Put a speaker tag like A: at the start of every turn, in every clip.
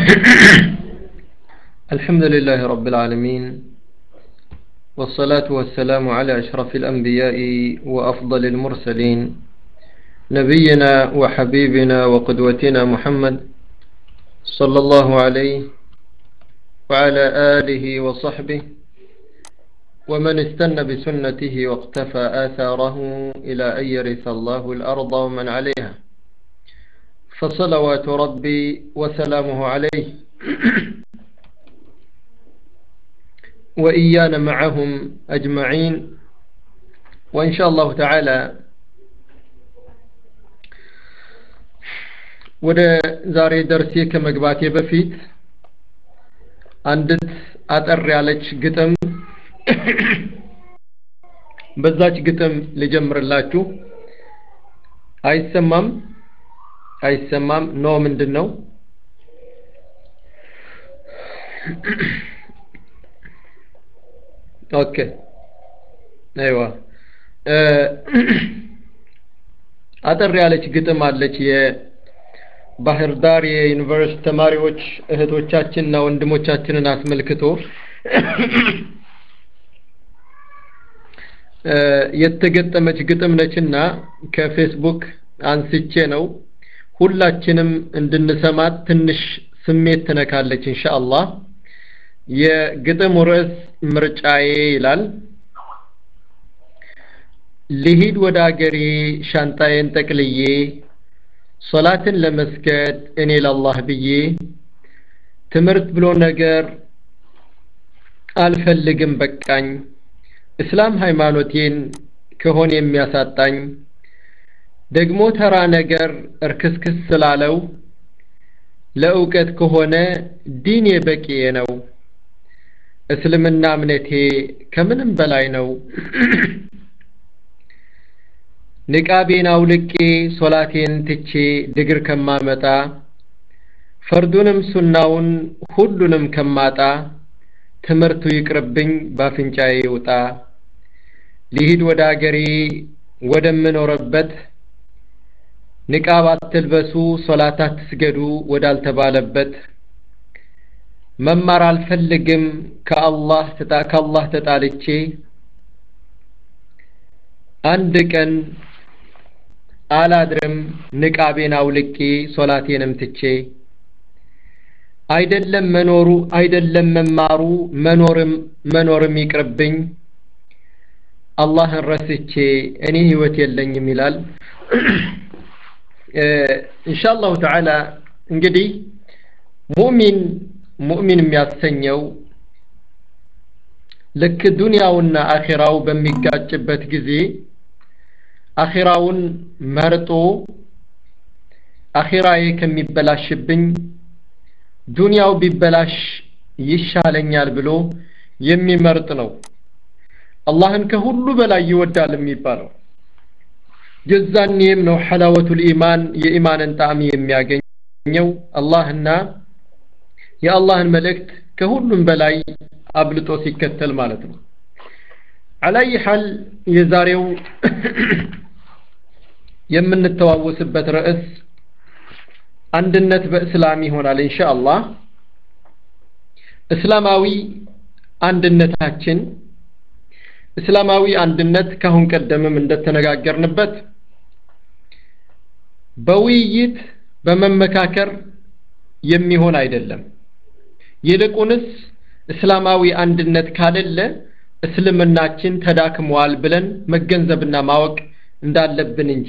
A: الحمد لله رب العالمين والصلاة والسلام على أشرف الأنبياء وأفضل المرسلين نبينا وحبيبنا وقدوتنا محمد صلى الله عليه وعلى آله وصحبه ومن استنى بسنته واقتفى آثاره إلى أن يرث الله الأرض ومن عليها فصلوات ربي وسلامه عليه وإيانا معهم أجمعين وإن شاء الله تعالى ወደ ዛሬ ደርሴ ከመግባቴ በፊት አንዲት አጠር ያለች ግጥም በዛች ግጥም ልጀምርላችሁ። አይሰማም? አይሰማም? ኖ ምንድን ነው? ኦኬ አይዋ አጠር ያለች ግጥም አለች የባህር ዳር የዩኒቨርሲቲ ተማሪዎች እህቶቻችንና ወንድሞቻችንን አስመልክቶ የተገጠመች ግጥም ነችና ከፌስቡክ አንስቼ ነው ሁላችንም እንድንሰማት ትንሽ ስሜት ትነካለች ኢንሻአላህ የግጥሙ ርዕስ ምርጫዬ ይላል ልሂድ ወደ አገሬ ሻንጣዬን ጠቅልዬ ሶላትን ለመስገድ እኔ ለአላህ ብዬ ትምህርት ብሎ ነገር አልፈልግም በቃኝ እስላም ሃይማኖቴን ከሆነ የሚያሳጣኝ ደግሞ ተራ ነገር እርክስክስ ስላለው ለእውቀት ከሆነ ዲኔ በቂዬ ነው እስልምና እምነቴ ከምንም በላይ ነው ንቃቤን አውልቄ ሶላቴን ትቼ ድግር ከማመጣ ፈርዱንም ሱናውን ሁሉንም ከማጣ ትምህርቱ ይቅርብኝ ባፍንጫዬ ይውጣ ሊሂድ ወደ አገሬ ወደምኖረበት ንቃብ አትልበሱ ሶላት አትስገዱ ወዳልተባለበት መማር አልፈልግም ከአላህ ከአላህ ተጣልቼ አንድ ቀን አላድርም ንቃቤን አውልቄ ሶላቴንም ትቼ አይደለም መኖሩ አይደለም መማሩ መኖርም መኖርም ይቅርብኝ አላህን ረስቼ እኔ ህይወት የለኝም ይላል ኢንሻአላሁ ተዓላ እንግዲህ ሙእሚን ሙእሚን የሚያሰኘው ልክ ዱንያውና አኺራው በሚጋጭበት ጊዜ አኺራውን መርጦ አኺራዬ ከሚበላሽብኝ ዱንያው ቢበላሽ ይሻለኛል ብሎ የሚመርጥ ነው። አላህን ከሁሉ በላይ ይወዳል የሚባለው የዛኔም ነው ሐላወቱል ኢማን የኢማንን ጣዕም የሚያገኘው አላህና የአላህን መልእክት ከሁሉም በላይ አብልጦ ሲከተል ማለት ነው። አላይ ሐል የዛሬው የምንተዋወስበት ርዕስ አንድነት በእስላም ይሆናል ኢንሻአላህ። እስላማዊ አንድነታችን እስላማዊ አንድነት ካሁን ቀደምም እንደተነጋገርንበት በውይይት በመመካከር የሚሆን አይደለም። ይልቁንስ እስላማዊ አንድነት ካለለ እስልምናችን ተዳክሟል ብለን መገንዘብና ማወቅ እንዳለብን እንጂ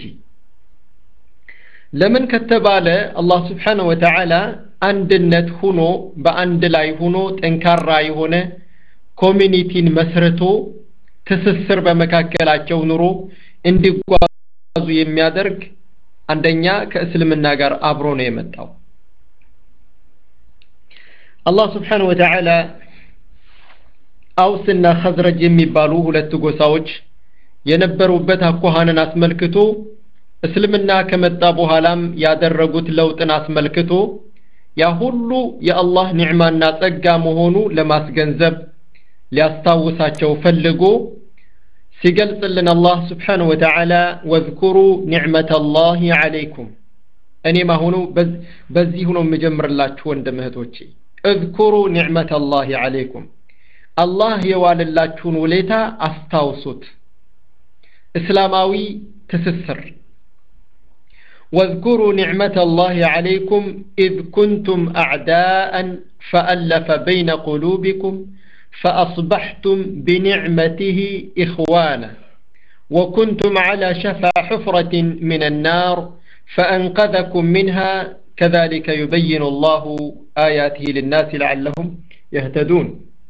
A: ለምን ከተባለ አላህ ስብሓነሁ ወተዓላ አንድነት ሁኖ በአንድ ላይ ሁኖ ጠንካራ የሆነ ኮሚኒቲን መስርቶ ትስስር በመካከላቸው ኑሮ እንዲጓዙ የሚያደርግ አንደኛ ከእስልምና ጋር አብሮ ነው የመጣው። አላህ ስብሓነሁ ወተዓላ አውስና ኸዝረጅ የሚባሉ ሁለት ጎሳዎች የነበሩበት አኳኋንን አስመልክቶ እስልምና ከመጣ በኋላም ያደረጉት ለውጥን አስመልክቶ ያ ሁሉ የአላህ ኒዕማና ጸጋ መሆኑ ለማስገንዘብ ሊያስታውሳቸው ፈልጎ ሲገልጽልን አላህ ስብሓነሁ ወተዓላ ወዝኩሩ ኒዕመተ ላሂ ዓለይኩም እኔም አሁኑ በዚህ ሆኖ የምጀምርላችሁ ወንድም እህቶቼ እዝኩሩ ኒዕመተ አላህ ዓለይኩም አላህ የዋለላችሁን ውሌታ አስታውሱት እስላማዊ ትስስር واذكروا نعمة الله عليكم إذ كنتم أعداء فألف بين قلوبكم فأصبحتم بنعمته إخوانا وكنتم على شفا حفرة من النار فأنقذكم منها كذلك يبين الله آياته للناس لعلهم يهتدون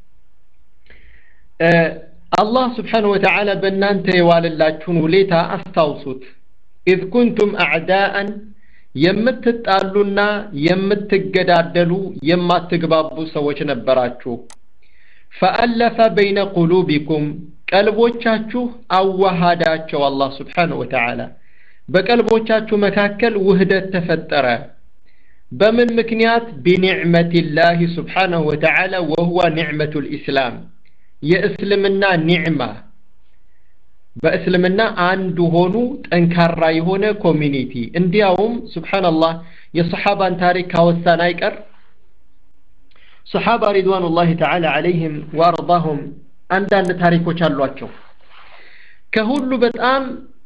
A: آه الله سبحانه وتعالى بنانت واللاتشون وليتا أستوصت إذ كنتم أعداء የምትጣሉና የምትገዳደሉ የማትግባቡ ሰዎች ነበራችሁ ፈአለፈ በይነ ቁሉቢኩም ቀልቦቻችሁ አዋሃዳቸው አላህ ስብሓንሁ ወተዓላ በቀልቦቻችሁ መካከል ውህደት ተፈጠረ በምን ምክንያት ቢኒዕመቲላህ ስብሓንሁ ወተዓላ ወሁወ ኒዕመቱ ልእስላም የእስልምና ኒዕማ በእስልምና አንድ ሆኑ ጠንካራ የሆነ ኮሚኒቲ እንዲያውም ስብሓንላህ የሰሓባን ታሪክ ካወሳን አይቀር ሰሓባ ሪድዋኑላህ ተዓላ ዓለይህም ወአርዳሁም አንዳንድ ታሪኮች አሏቸው ከሁሉ በጣም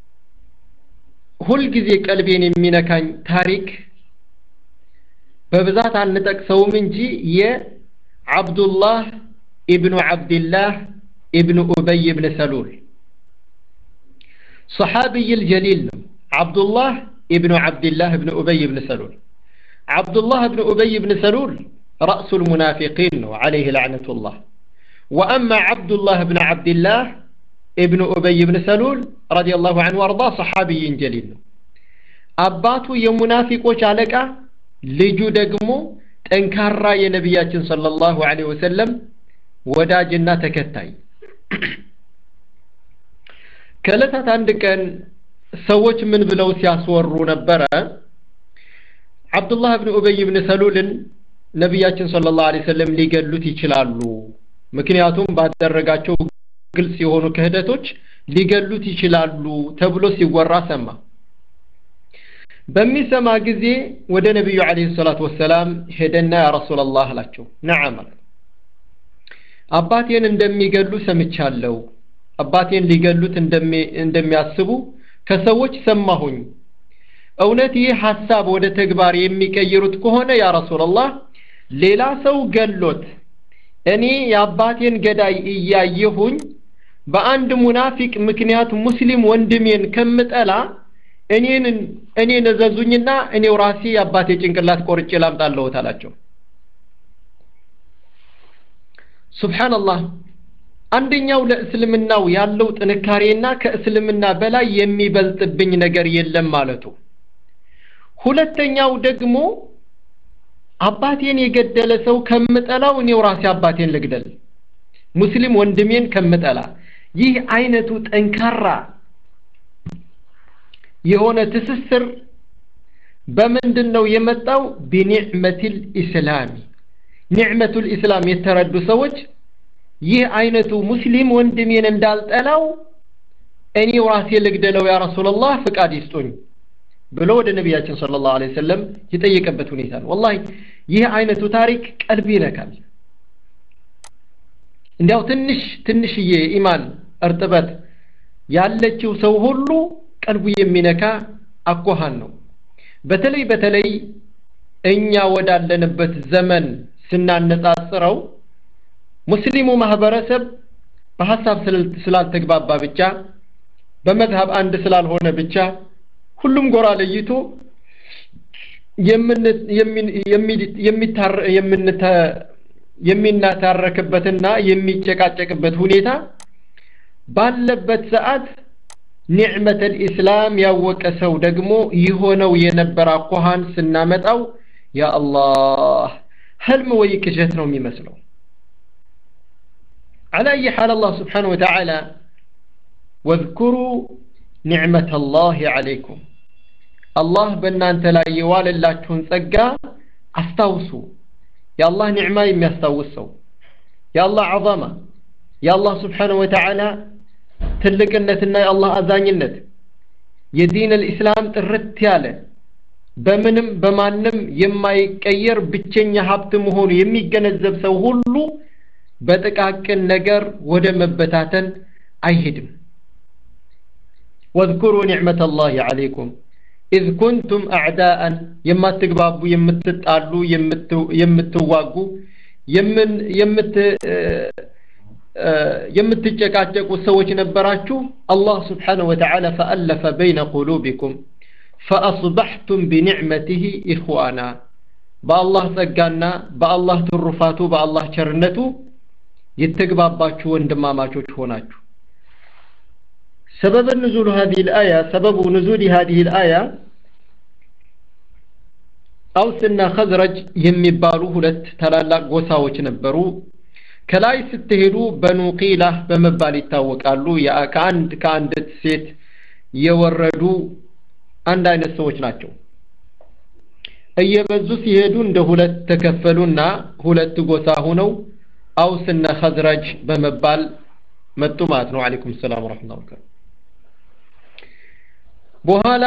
A: ሁልጊዜ ቀልቤን የሚነካኝ ታሪክ በብዛት አንጠቅሰውም እንጂ የዓብዱላህ ኢብኑ ዓብድላህ ኢብኑ ኡበይ ብን ሰሉል صحابي الجليل عبد الله ابن عبد الله بن أبي بن سلول عبد الله بن أبي بن سلول رأس المنافقين عليه لعنة الله وأما عبد الله بن عبد الله ابن أبي بن سلول رضي الله عنه وارضاه صحابي جليل أباتو يمنافقوش عليك ልጁ ደግሞ ጠንካራ የነቢያችን ሰለላሁ ዐለይሂ ወሰለም ወዳጅና ተከታይ ከዕለታት አንድ ቀን ሰዎች ምን ብለው ሲያስወሩ ነበረ አብዱላህ ብን ኡበይ ብን ሰሉልን ነቢያችን ሰለላሁ ዐለይሂ ወሰለም ሊገሉት ይችላሉ ምክንያቱም ባደረጋቸው ግልጽ የሆኑ ክህደቶች ሊገሉት ይችላሉ ተብሎ ሲወራ ሰማ በሚሰማ ጊዜ ወደ ነቢዩ ዐለይሂ ሰላቱ ወሰላም ሄደና ያ ረሱላላህ አላቸው ነዓም አባቴን እንደሚገሉ ሰምቻለሁ አባቴን ሊገሉት እንደሚያስቡ ከሰዎች ሰማሁኝ እውነት ይህ ሐሳብ ወደ ተግባር የሚቀይሩት ከሆነ ያ ረሱላላህ ሌላ ሰው ገሎት እኔ የአባቴን ገዳይ እያየሁኝ በአንድ ሙናፊቅ ምክንያት ሙስሊም ወንድሜን ከምጠላ እኔን እኔን እዘዙኝና እኔው ራሴ የአባቴ ጭንቅላት ቆርጬ ላምጣለሁት አላቸው ሱብሓንላህ አንደኛው ለእስልምናው ያለው ጥንካሬና ከእስልምና በላይ የሚበልጥብኝ ነገር የለም ማለቱ ሁለተኛው ደግሞ አባቴን የገደለ ሰው ከምጠላው እኔው ራሴ አባቴን ልግደል ሙስሊም ወንድሜን ከምጠላ ይህ አይነቱ ጠንካራ የሆነ ትስስር በምንድን ነው የመጣው ቢኒዕመቲል ኢስላሚ ኒዕመቱል ኢስላም የተረዱ ሰዎች ይህ አይነቱ ሙስሊም ወንድሜን እንዳልጠላው እኔው ራሴ ልግደለው ያ ረሱላላህ ፍቃድ ይስጡኝ ብሎ ወደ ነቢያችን ሰለላሁ ዐለይሂ ወሰለም የጠየቀበት ሁኔታ ነው ወላሂ ይህ አይነቱ ታሪክ ቀልብ ይነካል እንዲያው ትንሽ ትንሽዬ ኢማን እርጥበት ያለችው ሰው ሁሉ ቀልቡ የሚነካ አኳኋን ነው በተለይ በተለይ እኛ ወዳለንበት ዘመን ስናነጻጽረው ሙስሊሙ ማህበረሰብ በሀሳብ ስላልተግባባ ብቻ በመዝሀብ አንድ ስላልሆነ ብቻ ሁሉም ጎራ ለይቶ የሚናታረክበትና የሚጨቃጨቅበት ሁኔታ ባለበት ሰዓት ኒዕመተል ኢስላም ያወቀ ሰው ደግሞ የሆነው የነበረ አኳኋን ስናመጣው ያ አላህ ህልም ወይ ቅዠት ነው የሚመስለው على أي حال الله سبحانه وتعالى واذكروا نعمة الله عليكم الله በእናንተ ላይ የዋለላችሁን ጸጋ አስታውሱ የአላህ ኒዕማ የሚያስታውስ ሰው የአላህ ዐዛማ የአላህ ስብሓንሁ ወተዓላ ትልቅነትና የአላህ አዛኝነት የዲን አልኢስላም ጥርት ያለ በምንም በማንም የማይቀየር ብቸኛ ሀብት መሆኑ የሚገነዘብ ሰው ሁሉ በጥቃቅን ነገር ወደ መበታተን አይሄድም ወዝኩሩ ኒዕመተ ላህ ዓለይኩም ኢዝ ኩንቱም አዕዳአን የማትግባቡ የምትጣሉ የምትዋጉ የምትጨቃጨቁ ሰዎች ነበራችሁ አላህ ስብሓንሁ ወተዓላ ፈአለፈ በይነ ቁሉቢኩም ፈአስበሕቱም ቢኒዕመትህ ኢኽዋና በአላህ ጸጋና በአላህ ትሩፋቱ በአላህ ቸርነቱ የተግባባችሁ ወንድማማቾች ሆናችሁ سبب نزول هذه الآية سبب نزول هذه الآية አውስና ኸዝረጅ የሚባሉ ሁለት ታላላቅ ጎሳዎች ነበሩ ከላይ ስትሄዱ በኑ ቂላህ በመባል ይታወቃሉ ከአንድ ከአንዲት ሴት የወረዱ አንድ አይነት ሰዎች ናቸው እየበዙ ሲሄዱ እንደ ሁለት ተከፈሉና ሁለት ጎሳ ሆነው አውስና ኸዝረጅ በመባል መጡ ማለት ነው አለይኩም ሰላም ወራህመቱላሂ ወበረካቱ በኋላ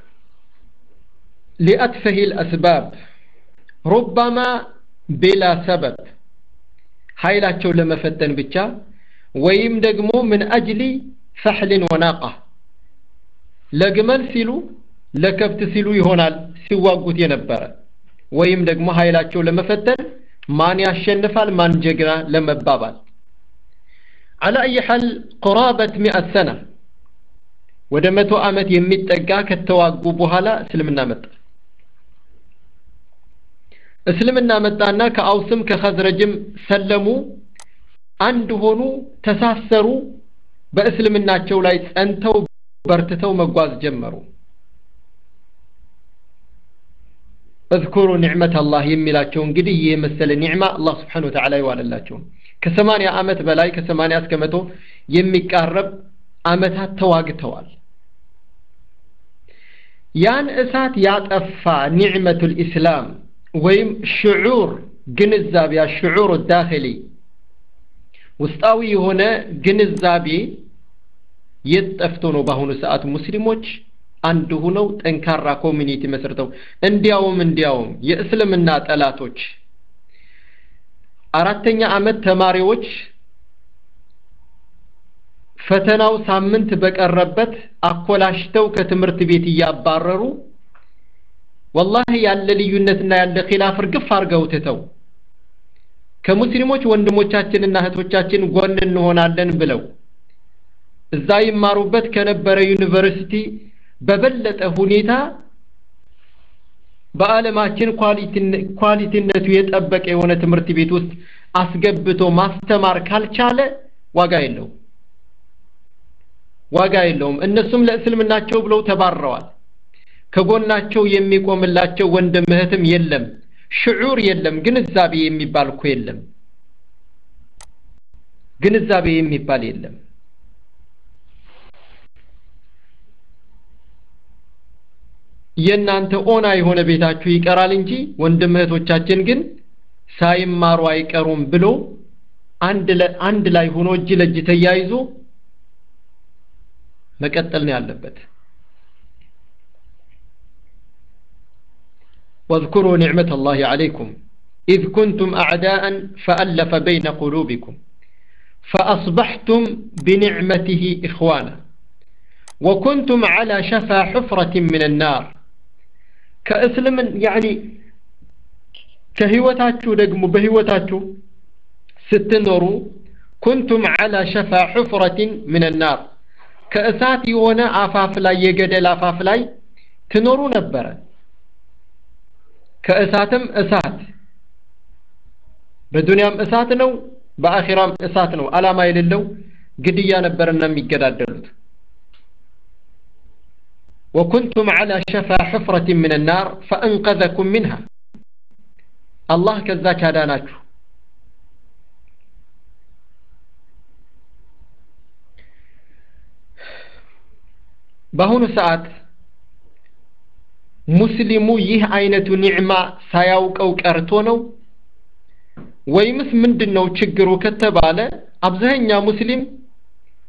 A: لأتفه الأسباب ربما بلا سبب ኃይላቸው ለመፈተን ብቻ ወይም ደግሞ ምን አጅሊ ፈሕልን ወናቃ ለግመል ሲሉ ለከብት ሲሉ ይሆናል ሲዋጉት የነበረ ወይም ደግሞ ኃይላቸው ለመፈተን ማን ያሸንፋል ማን ጀግና ለመባባል على أي حال قرابة مئة سنة ወደ መቶ ዓመት የሚጠጋ ከተዋጉ በኋላ እስልምና መጣ እስልምና መጣና ከአውስም ከኸዝረጅም ሰለሙ አንድ ሆኑ ተሳሰሩ በእስልምናቸው ላይ ጸንተው በርትተው መጓዝ ጀመሩ እዝኩሩ ኒዕመት አላህ የሚላቸው እንግዲህ ይህ የመሰለ ኒዕማ አላህ ስብሓን ወተዓላ ይዋለላቸው ከሰማንያ ዓመት በላይ ከሰማንያ እስከ መቶ የሚቃረብ ዓመታት ተዋግተዋል ያን እሳት ያጠፋ ኒዕመቱል ኢስላም ወይም ሽዑር ግንዛቤ ሽዑር ዳኺሊ ውስጣዊ የሆነ ግንዛቤ የት ጠፍቶ ነው በአሁኑ ሰዓት ሙስሊሞች አንድ ሁነው ጠንካራ ኮሚኒቲ መስርተው እንዲያውም እንዲያውም የእስልምና ጠላቶች አራተኛ ዓመት ተማሪዎች ፈተናው ሳምንት በቀረበት አኮላሽተው ከትምህርት ቤት እያባረሩ ወላሂ ያለ ልዩነትና ያለ ኺላፍ እርግፍ አድርገው ትተው ከሙስሊሞች ወንድሞቻችንና እህቶቻችን ጎን እንሆናለን ብለው እዛ ይማሩበት ከነበረ ዩኒቨርሲቲ በበለጠ ሁኔታ በዓለማችን ኳሊቲነቱ የጠበቀ የሆነ ትምህርት ቤት ውስጥ አስገብቶ ማስተማር ካልቻለ ዋጋ የለውም ዋጋ የለውም እነሱም ለእስልምናቸው ብለው ተባረዋል ከጎናቸው የሚቆምላቸው ወንድም እህትም የለም ሽዑር የለም ግንዛቤ የሚባል እኮ የለም ግንዛቤ የሚባል የለም የእናንተ ኦና የሆነ ቤታችሁ ይቀራል እንጂ ወንድም እህቶቻችን ግን ሳይማሩ አይቀሩም ብሎ አንድ ላይ ሆኖ እጅ ለእጅ ተያይዞ መቀጠል ነው ያለበት واذكروا نعمة الله عليكم إذ كنتم أعداء فألف بين قلوبكم فأصبحتم بنعمته إخوانا وكنتم على شفا حفرة من النار كأسلم يعني كهوتاتشو دقمو بهوتاتشو ستنورو كنتم على شفا حفرة من النار ከእሳት የሆነ አፋፍ ላይ የገደል አፋፍ ላይ ትኖሩ ነበረ ከእሳትም እሳት በዱንያም እሳት ነው በአኺራም እሳት ነው አላማ የሌለው ግድያ ነበርና የሚገዳደሉት وكنتم على شفا حفرة من النار فأنقذكم منها الله كذاك هداناችሁ በአሁኑ ሰዓት ሙስሊሙ ይህ አይነቱ ኒዕማ ሳያውቀው ቀርቶ ነው ወይምስ ምንድን ነው ችግሩ ከተባለ አብዛኛ ሙስሊም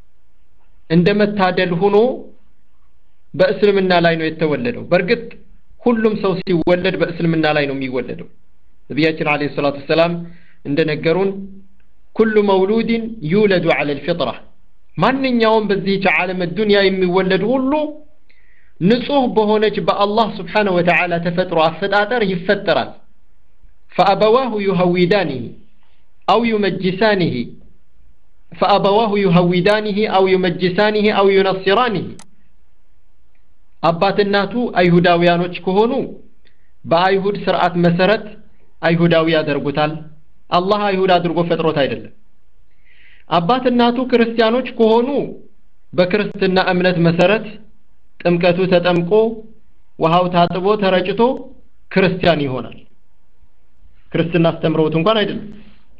A: እንደ መታደል ሆኖ በእስልምና ላይ ነው የተወለደው በእርግጥ ሁሉም ሰው ሲወለድ በእስልምና ላይ ነው የሚወለደው ነቢያችን አለይሂ ሰላቱ ወሰላም እንደነገሩን ኩሉ መውሉድን ዩለዱ ዐለ ልፊጥራ ማንኛውም በዚህች ዓለም ዱንያ የሚወለድ ሁሉ ንጹህ በሆነች በአላህ ስብሓነሁ ወተዓላ ተፈጥሮ አፈጣጠር ይፈጠራል ፈአበዋሁ ዩሀዊዳኒህ አው ዩመጅሳኒህ ፈአበዋሁ ዩሀዊዳኒህ አው ዩመጅሳኒህ አው ዩነስራኒህ አባት እናቱ አይሁዳውያኖች ከሆኑ በአይሁድ ስርዓት መሰረት አይሁዳዊ ያደርጉታል አላህ አይሁድ አድርጎ ፈጥሮት አይደለም አባት እናቱ ክርስቲያኖች ከሆኑ በክርስትና እምነት መሰረት ጥምቀቱ ተጠምቆ ውሃው ታጥቦ ተረጭቶ ክርስቲያን ይሆናል ክርስትና አስተምረውት እንኳን አይደለም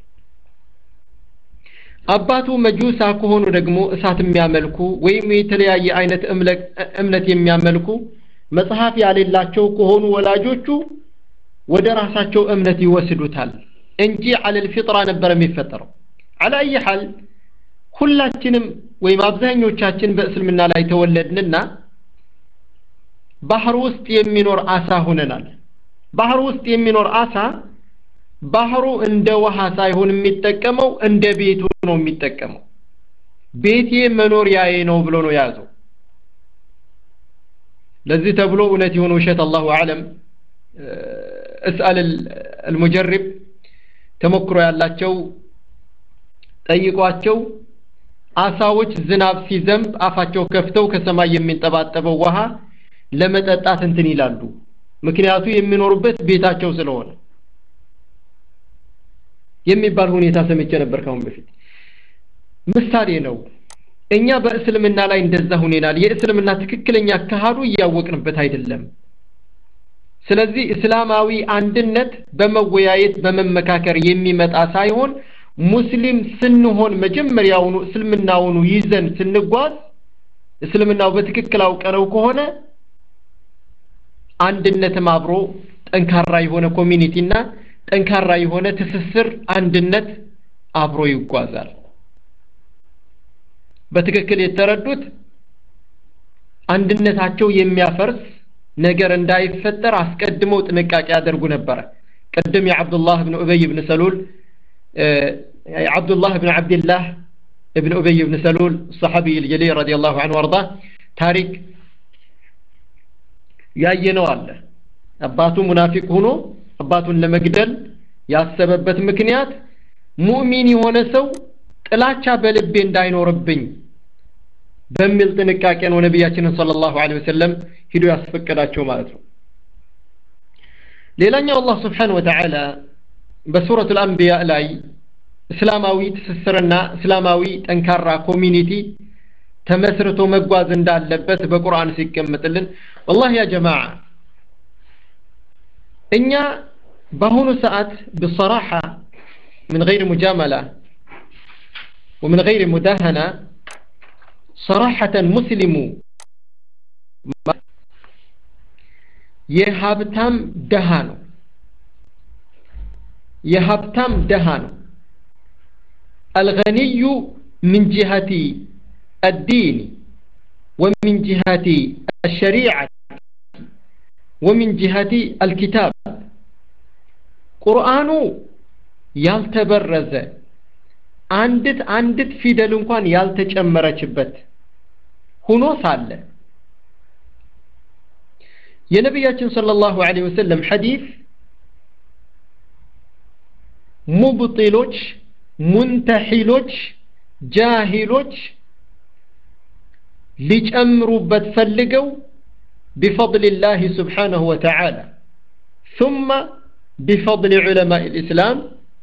A: አባቱ መጁሳ ከሆኑ ደግሞ እሳት የሚያመልኩ ወይም የተለያየ አይነት እምነት የሚያመልኩ መጽሐፍ ያሌላቸው ከሆኑ ወላጆቹ ወደ ራሳቸው እምነት ይወስዱታል እንጂ አለል ፊጥራ ነበር የሚፈጠረው አላየ ሐል ሁላችንም ወይም አብዛኞቻችን በእስልምና ላይ ተወለድንና ባህር ውስጥ የሚኖር አሳ ሆነናል ባህር ውስጥ የሚኖር አሳ ባህሩ እንደ ውሃ ሳይሆን የሚጠቀመው እንደ ቤቱ ነው የሚጠቀመው ቤቴ መኖሪያዬ ነው ብሎ ነው የያዘው ለዚህ ተብሎ እውነት የሆነ ውሸት አላሁ አለም እስአል አልሙጀሪብ ተሞክሮ ያላቸው ጠይቋቸው አሳዎች ዝናብ ሲዘንብ አፋቸው ከፍተው ከሰማይ የሚንጠባጠበው ውሃ ለመጠጣት እንትን ይላሉ ምክንያቱ የሚኖሩበት ቤታቸው ስለሆነ የሚባል ሁኔታ ሰምቼ ነበር ካሁን በፊት ምሳሌ ነው እኛ በእስልምና ላይ እንደዛ ሁኔናል የእስልምና ትክክለኛ አካሃዱ እያወቅንበት አይደለም ስለዚህ እስላማዊ አንድነት በመወያየት በመመካከር የሚመጣ ሳይሆን ሙስሊም ስንሆን መጀመሪያውኑ እስልምናውኑ ይዘን ስንጓዝ እስልምናው በትክክል አውቀነው ከሆነ አንድነትም አብሮ ጠንካራ የሆነ ኮሚኒቲና ጠንካራ የሆነ ትስስር አንድነት አብሮ ይጓዛል በትክክል የተረዱት አንድነታቸው የሚያፈርስ ነገር እንዳይፈጠር አስቀድመው ጥንቃቄ ያደርጉ ነበረ ቅድም የዓብዱላህ ብን ኡበይ ብን ሰሉል ዓብዱላህ ብን ዓብድላህ ابن أبي بن سلول الصحابي الجليل رضي الله عنه وارضاه ታሪክ ያየነው አለ አባቱ ሙናፊቅ ሆኖ አባቱን ለመግደል ያሰበበት ምክንያት ሙእሚን የሆነ ሰው ጥላቻ በልቤ እንዳይኖርብኝ በሚል ጥንቃቄ ነው ነቢያችንን ሰለላሁ ዐለይሂ ወሰለም ሂዶ ያስፈቀዳቸው ማለት ነው ሌላኛው አላህ ስብሓን ወተዓላ በሱረት አልአንቢያ ላይ እስላማዊ ትስስርና እስላማዊ ጠንካራ ኮሚኒቲ ተመስርቶ መጓዝ እንዳለበት በቁርአን ሲቀመጥልን ወላሂ ያ ጀማዓ እኛ በአሁኑ ሰዓት ብሰራሓ من غير مجاملة ومن غير مداهنة صراحة مسلم የሀብታም ደሃ ነው የሀብታም ደሃ ነው الغني من جهة الدين ومن جهة الشريعة ومن جهة الكتاب ቁርአኑ ያልተበረዘ አንድት አንድት ፊደል እንኳን ያልተጨመረችበት ሁኖ ሳለ የነቢያችን ሰለላሁ ዐለይሂ ወሰለም ሐዲስ ሙብጢሎች ሙንተሒሎች ጃሂሎች ሊጨምሩበት ፈልገው بفضل الله سبحانه وتعالى ثم بفضل علماء الإسلام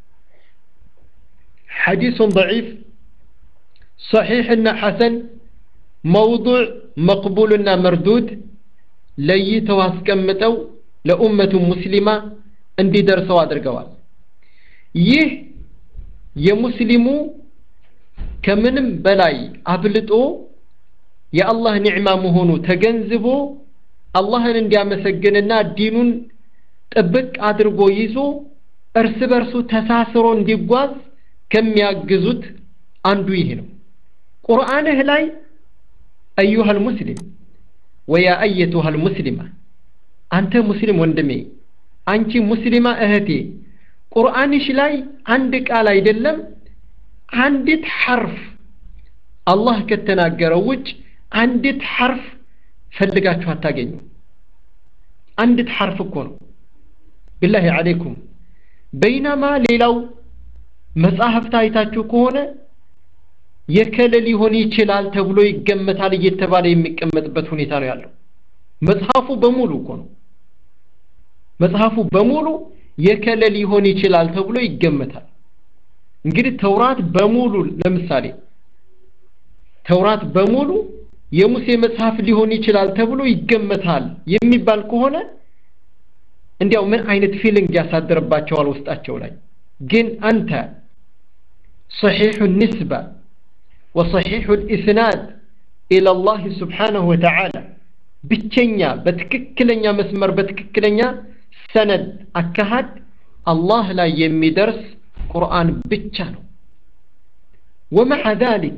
A: حديث ضعيف صحيح حسن موضوع مقبول مردود ለይተው አስቀምጠው ለኡመቱ ሙስሊማ እንዲደርሰው አድርገዋል ይህ የሙስሊሙ ከምንም በላይ አብልጦ የአላህ ኒዕማ መሆኑ ተገንዝቦ አላህን እንዲያመሰግንና ዲኑን ጥብቅ አድርጎ ይዞ እርስ በርሱ ተሳስሮ እንዲጓዝ ከሚያግዙት አንዱ ይሄ ነው ቁርአንህ ላይ አዩሃ ልሙስሊም ወያ አየቱሃ ልሙስሊማ አንተ ሙስሊም ወንድሜ አንቺ ሙስሊማ እህቴ ቁርአንሽ ላይ አንድ ቃል አይደለም አንዲት ሐርፍ አላህ ከተናገረው ውጭ አንዲት ሐርፍ ፈልጋችሁ አታገኙ አንዲት ሐርፍ እኮ ነው ቢላሂ አለይኩም በይናማ ሌላው መጽሐፍት አይታችሁ ከሆነ የከለ ሊሆን ይችላል ተብሎ ይገመታል እየተባለ የሚቀመጥበት ሁኔታ ነው ያለው መጽሐፉ በሙሉ እኮ ነው መጽሐፉ በሙሉ የከለ ሊሆን ይችላል ተብሎ ይገመታል እንግዲህ ተውራት በሙሉ ለምሳሌ ተውራት በሙሉ የሙሴ መጽሐፍ ሊሆን ይችላል ተብሎ ይገመታል የሚባል ከሆነ እንዲያው ምን አይነት ፊሊንግ ያሳድርባቸዋል ውስጣቸው ላይ ግን አንተ صحيح النسبة وصحيح الإسناد إلى الله سبحانه وتعالى ብቸኛ በትክክለኛ መስመር በትክክለኛ ሰነድ አካሃድ አላህ ላይ የሚደርስ ቁርአን ብቻ ነው ወመዓ ذلك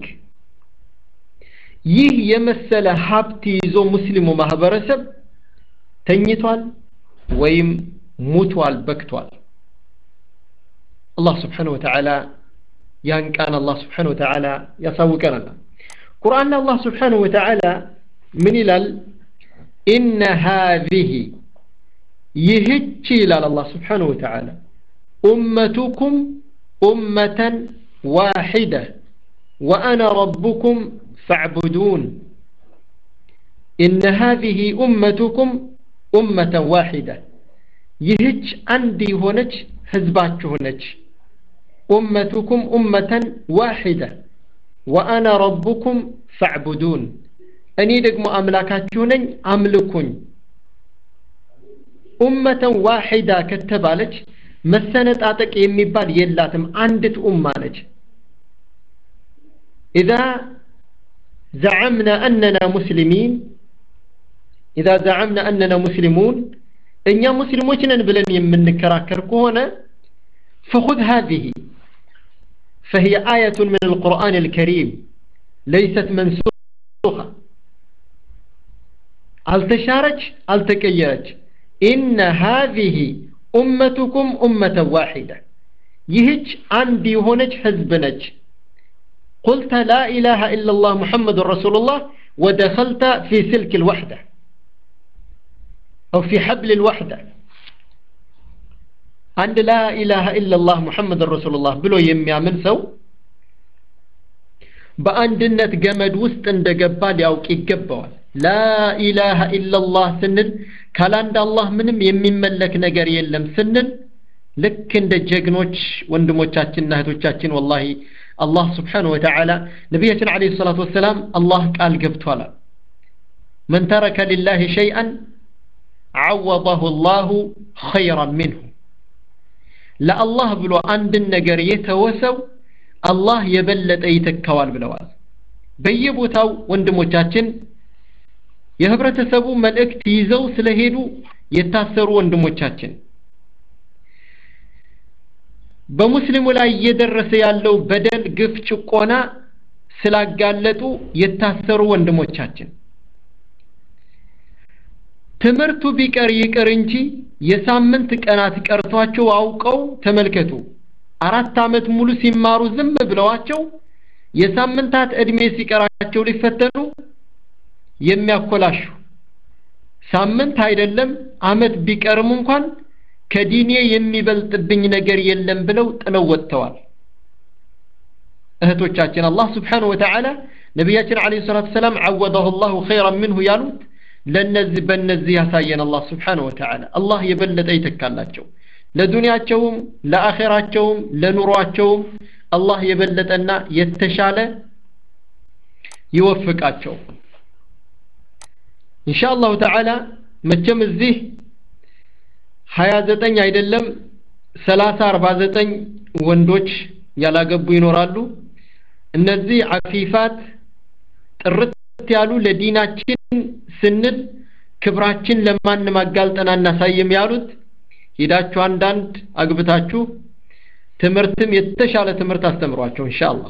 A: ይህ የመሰለ ሀብት ይዞ ሙስሊሙ ማህበረሰብ ተኝቷል ወይም ሙቷል በክቷል አላህ ስብሓን ወተዓላ ያን ቃን አላህ ስብሓን ወተዓላ ያሳውቀናል ቁርአን አላህ ስብሓን ወተዓላ ምን ይላል ኢነ ሃዚህ ይህች ይላል አላህ ስብሓን ወተዓላ ኡመቱኩም ኡመተን ዋሒደ ወአነ ረቡኩም فاعبدون إن هذه أمتكم أمة واحدة يهج عندي هونج حزبات هونج أمتكم أمة واحدة وأنا ربكم فاعبدون أني دقم أملاكات هونج أملكون أمة واحدة كتبالج መሰነጥ አጠቅ የሚባል የላትም አንዲት ኡማ ነች إذا زعمنا أننا مسلمين إذا زعمنا أننا مسلمون إن مسلمون بلن من كراكر كهنا فخذ هذه فهي آية من القرآن الكريم ليست منسوخة التشارج التكيرج إن هذه أمتكم أمة واحدة يهج عندي هونج حزبنج قلت لا إله إلا الله محمد رسول الله ودخلت في سلك الوحدة أو في حبل الوحدة عند لا إله إلا الله محمد رسول الله بلو يميا من سو በአንድነት ገመድ ውስጥ እንደገባ ሊያውቅ ይገባዋል ላ ኢላሃ ኢላላህ ስንል ካላንድ አላህ ምንም የሚመለክ ነገር የለም ስንል ልክ እንደ ጀግኖች ወንድሞቻችንና እህቶቻችን ወላሂ አላህ ስብሓንሁ ወተዓላ ነቢያችን ዓለይሂ ሰላቱ ወሰላም አላህ ቃል ገብቷል መን ተረከ ሊላህ ሸይአን ዓወضሁ ላሁ ኸይራን ምንሁ ለአላህ ብሎ አንድን ነገር የተወሰው አላህ የበለጠ ይተካዋል ብለዋል በየቦታው ወንድሞቻችን የህብረተሰቡ መልእክት ይዘው ስለሄዱ የታሰሩ ወንድሞቻችን በሙስሊሙ ላይ እየደረሰ ያለው በደል ግፍ ጭቆና ስላጋለጡ የታሰሩ ወንድሞቻችን ትምህርቱ ቢቀር ይቅር እንጂ የሳምንት ቀናት ቀርቷቸው አውቀው ተመልከቱ አራት ዓመት ሙሉ ሲማሩ ዝም ብለዋቸው የሳምንታት ዕድሜ ሲቀራቸው ሊፈተኑ የሚያኮላሹ ሳምንት አይደለም አመት ቢቀርም እንኳን ከዲኔ የሚበልጥብኝ ነገር የለም ብለው ጥለው ወጥተዋል እህቶቻችን አላህ ስብሓንሁ ወተዓላ ነቢያችን አለ ሰላት ሰላም ዓወደሁ ላሁ ኸይራን ምንሁ ያሉት ለነዚህ በእነዚህ ያሳየን አላህ ስብሓንሁ ወተዓላ አላህ የበለጠ ይተካላቸው ለዱንያቸውም ለአኼራቸውም ለኑሯቸውም አላህ የበለጠና የተሻለ ይወፍቃቸው ኢንሻ አላሁ ተዓላ መቼም እዚህ ሀያ ዘጠኝ አይደለም ሰላሳ አርባ ዘጠኝ ወንዶች ያላገቡ ይኖራሉ እነዚህ አፊፋት ጥርት ያሉ ለዲናችን ስንል ክብራችን ለማንም አጋልጠን አናሳይም ያሉት ሄዳችሁ አንዳንድ አግብታችሁ ትምህርትም የተሻለ ትምህርት አስተምሯቸው ኢንሻአላህ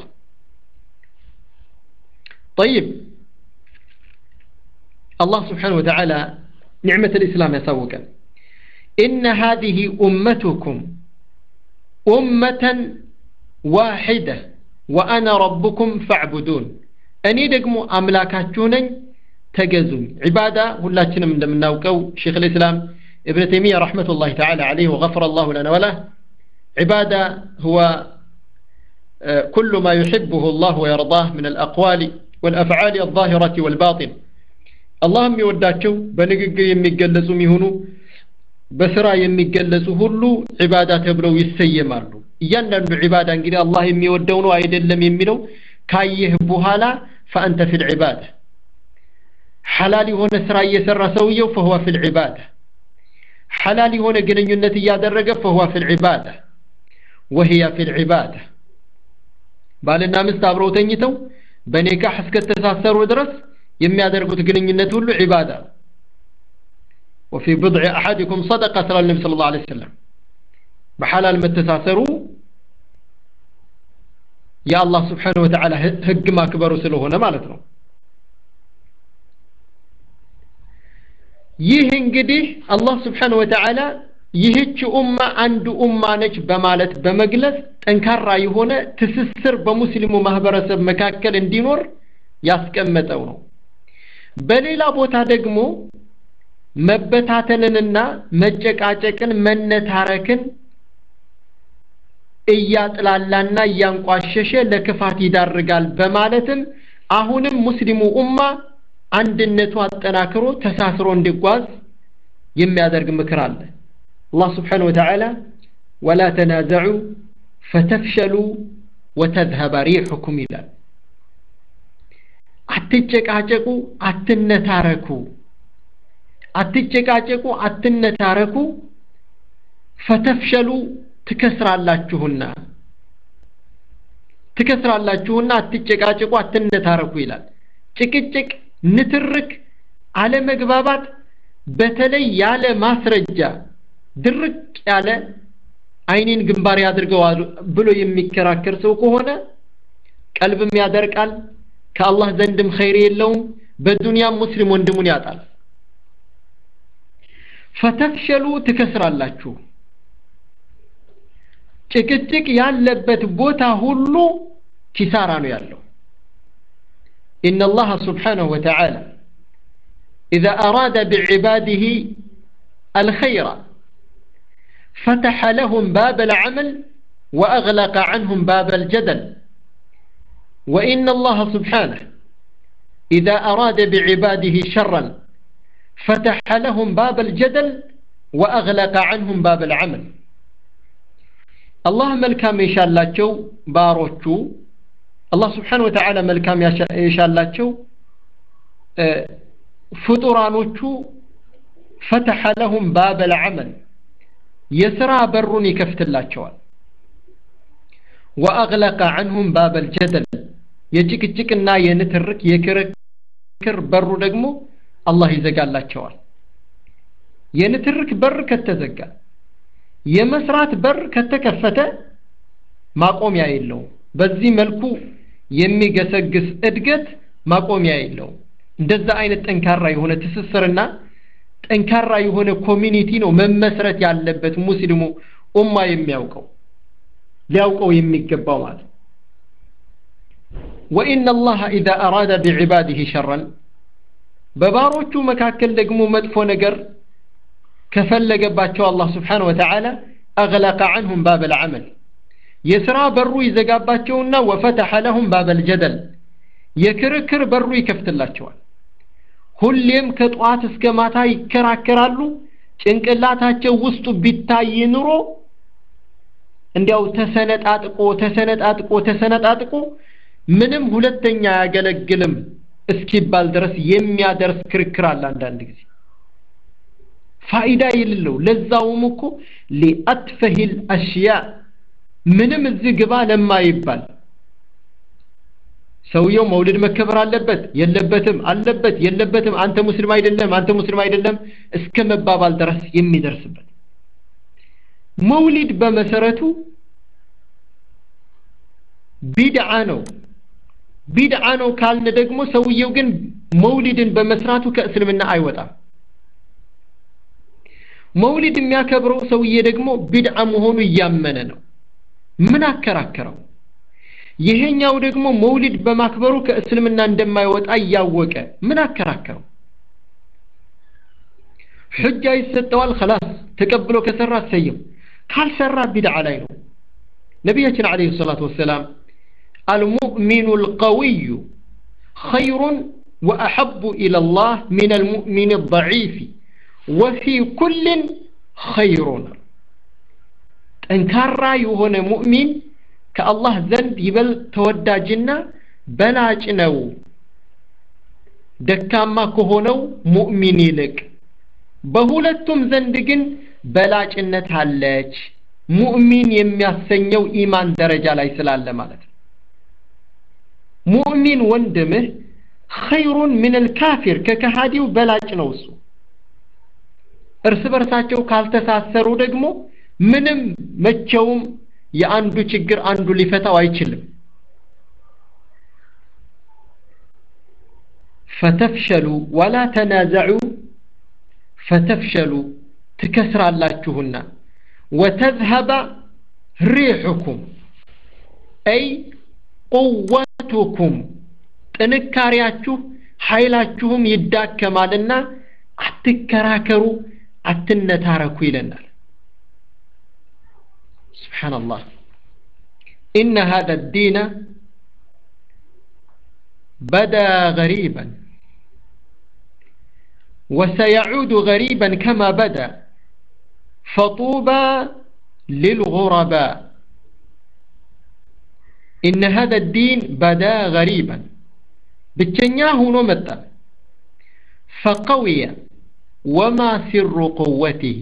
A: طيب الله سبحانه وتعالى ኒዕመት ልእስላም ያሳውቀን ኢነ ሃዚህ ኡመቱኩም ኡመተን ዋሒደ ወአነ ረቡኩም ፈዕቡዱን እኔ ደግሞ አምላካችሁ ነኝ ተገዙኝ ዒባዳ ሁላችንም እንደምናውቀው ሼክ ልእስላም ابن تيمية رحمة الله تعالى عليه وغفر الله لنا وله عبادة هو كل ما يحبه الله ويرضاه من الأقوال والأفعال الظاهرة والباطن اللهم يوداتشو بنقق يميقلزو ميهونو بسرا يميقلزو هلو عبادة تبلو يسيمالو እያንዳንዱ ዒባዳ እንግዲህ አላህ የሚወደው ነው አይደለም የሚለው ካየህ በኋላ ፈአንተ ፊል ዒባዳ ሐላል የሆነ ስራ እየሰራ ሰውየው ፈሁወ ፊል ዒባዳ ሐላል የሆነ ግንኙነት እያደረገ ፈሁወ ፊል ዒባዳ ወህያ ፊል ዒባዳ ባልና ሚስት አብረው ተኝተው በኒካህ እስከተሳሰሩ ድረስ የሚያደርጉት ግንኙነት ሁሉ ዒባዳ وفي بضع أحدكم صدقة صلى النبي صلى الله عليه وسلم بحلال متساسرو يا الله سبحانه وتعالى هج ما كبروا سلوهنا مالتنا ይህ እንግዲህ አላህ ስብሓን ወተዓላ ይህች ኡማ አንድ ኡማ ነች በማለት በመግለጽ ጠንካራ የሆነ ትስስር በሙስሊሙ ማህበረሰብ መካከል እንዲኖር ያስቀመጠው ነው በሌላ ቦታ ደግሞ መበታተንንና መጨቃጨቅን መነታረክን እያጥላላና እያንቋሸሸ ለክፋት ይዳርጋል በማለትም አሁንም ሙስሊሙ ኡማ አንድነቱ አጠናክሮ ተሳስሮ እንዲጓዝ የሚያደርግ ምክር አለ አላህ ስብሓን ወተዓላ ወላ ተናዘዑ ፈተፍሸሉ ወተዝሀበ ሪሑኩም ይላል አትጨቃጨቁ አትነታረኩ አትጨቃጨቁ አትነታረኩ ፈተፍሸሉ ትከስራላችሁና ትከስራላችሁና አትጨቃጨቁ አትነታረኩ ይላል ጭቅጭቅ ንትርክ አለመግባባት በተለይ ያለ ማስረጃ ድርቅ ያለ አይኔን ግንባር ያድርገዋል ብሎ የሚከራከር ሰው ከሆነ ቀልብም ያደርቃል ከአላህ ዘንድም ኸይር የለውም በዱንያም ሙስሊም ወንድሙን ያጣል ፈተፍሸሉ ትከስራላችሁ ጭቅጭቅ ያለበት ቦታ ሁሉ ኪሳራ ነው ያለው إن الله سبحانه وتعالى إذا أراد بعباده الخير فتح لهم باب العمل وأغلق عنهم باب الجدل وإن الله سبحانه إذا أراد بعباده شرا فتح لهم باب الجدل وأغلق عنهم باب العمل الله ملكام يشالاቸው ባሮቹ አላህ ስብሓን ወተዓላ መልካም የሻላቸው ፍጡራኖቹ ፈተሐ ለሁም ባበል ዐመል የሥራ በሩን ይከፍትላቸዋል ወአግለቀ ዐንሁም ባበል ጀደል የጭቅጭቅና የንትርክ የክርክር በሩ ደግሞ አላህ ይዘጋላቸዋል የንትርክ በር ከተዘጋ የመስራት በር ከተከፈተ ማቆሚያ የለውም በዚህ መልኩ የሚገሰግስ እድገት ማቆሚያ የለውም እንደዛ አይነት ጠንካራ የሆነ ትስስርና ጠንካራ የሆነ ኮሚኒቲ ነው መመስረት ያለበት ሙስሊሙ ኡማ የሚያውቀው ሊያውቀው የሚገባው ማለት ወኢነ አላህ ኢዛ አራደ ቢዕባዲህ ሸረን በባሮቹ መካከል ደግሞ መጥፎ ነገር ከፈለገባቸው አላህ ስብሓን ወተዓላ አግለቀ ዐንሁም ባበል ዐመል የሥራ በሩ ይዘጋባቸውና ወፈተሐ ለሁም ባበል ጀደል የክርክር በሩ ይከፍትላቸዋል ሁሌም ከጠዋት እስከ ማታ ይከራከራሉ ጭንቅላታቸው ውስጡ ቢታይ ኑሮ እንዲያው ተሰነጣጥቆ ተሰነጣጥቆ ተሰነጣጥቆ ምንም ሁለተኛ አያገለግልም እስኪባል ድረስ የሚያደርስ ክርክር አለ አንዳንድ ጊዜ ፋይዳ የሌለው ለዛውም እኮ ሊአትፈሂል አሽያ ምንም እዚህ ግባ ለማይባል ሰውየው መውልድ መከበር አለበት የለበትም አለበት የለበትም አንተ ሙስሊም አይደለም አንተ ሙስሊም አይደለም እስከ መባባል ድረስ የሚደርስበት መውሊድ በመሰረቱ ቢድዓ ነው ቢድዓ ነው ካልን ደግሞ ሰውየው ግን መውሊድን በመስራቱ ከእስልምና አይወጣም መውሊድ የሚያከብረው ሰውዬ ደግሞ ቢድዓ መሆኑ እያመነ ነው ምን አከራከረው ይሄኛው ደግሞ መውሊድ በማክበሩ ከእስልምና እንደማይወጣ እያወቀ ምን አከራከረው ሕጃ ይሰጠዋል خلاص ተቀብሎ ከሰራ ሰየው ካልሰራ ቢድዓ ላይ ነው ነቢያችን አለይሂ ሰላቱ ወሰላም المؤمن القوي خير وأحب إلى الله من المؤمن الضعيف وفي كل خير ጠንካራ የሆነ ሙእሚን ከአላህ ዘንድ ይበል ተወዳጅና በላጭ ነው ደካማ ከሆነው ሙእሚን ይልቅ በሁለቱም ዘንድ ግን በላጭነት አለች ሙእሚን የሚያሰኘው ኢማን ደረጃ ላይ ስላለ ማለት ነው ሙእሚን ወንድምህ ኸይሩን ምን ልካፊር ከከሃዲው በላጭ ነው እሱ እርስ በርሳቸው ካልተሳሰሩ ደግሞ ምንም መቼውም የአንዱ ችግር አንዱ ሊፈታው አይችልም ፈተፍሸሉ ወላ ተናዘዑ ፈተፍሸሉ ትከስራላችሁና ወተዝሀበ ሪሑኩም አይ ቁወቱኩም ጥንካሬያችሁ ኃይላችሁም ይዳከማልና አትከራከሩ አትነታረኩ ይለናል سبحان الله إن هذا الدين بدا غريبا وسيعود غريبا كما بدا فطوبى للغرباء إن هذا الدين بدا غريبا بالتنياه نمتا فقوي وما سر قوته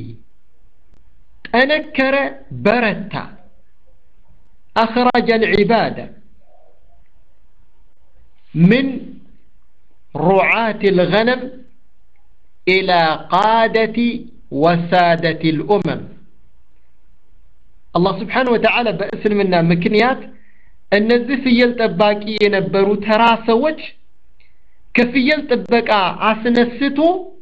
A: تنكر برتا أخرج العبادة من رعاة الغنم إلى قادة وسادة الأمم الله سبحانه وتعالى بأسلمنا مكنيات እነዚህ ፍየል ጠባቂ የነበሩ ተራ ሰዎች ከፍየል ጥበቃ አስነስቶ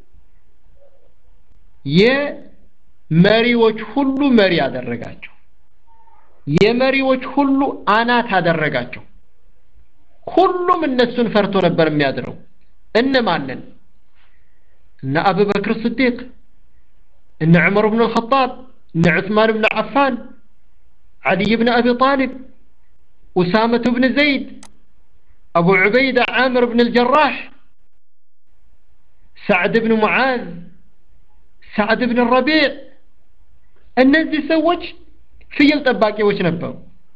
A: የመሪዎች ሁሉ መሪ አደረጋቸው የመሪዎች ሁሉ አናት አደረጋቸው ሁሉም እነሱን ፈርቶ ነበር የሚያድረው እነማንን እነ አቡበክር ስዲቅ እነ ዑመር ብን ልኸጣብ እነ ዑስማን ብን ዓፋን ዓልይ ብን አቢ ጣሊብ أسامة بن زيد أبو عبيدة عامر بن الجراح سعد بن معاذ سعد بن الربيع እነዚህ ሰዎች ፍየል ጠባቂዎች ነበሩ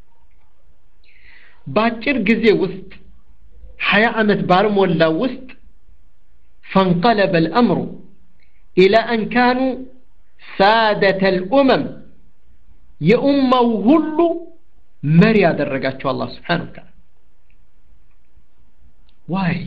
A: በአጭር ጊዜ ውስጥ ሀያ ዓመት ባልሞላ ውስጥ فانقلب الأمر إلى أن كانوا سادة الأمم የኡማው ሁሉ መሪ ያደረጋቸው አላህ ስብሓን ወተዓላ ዋይ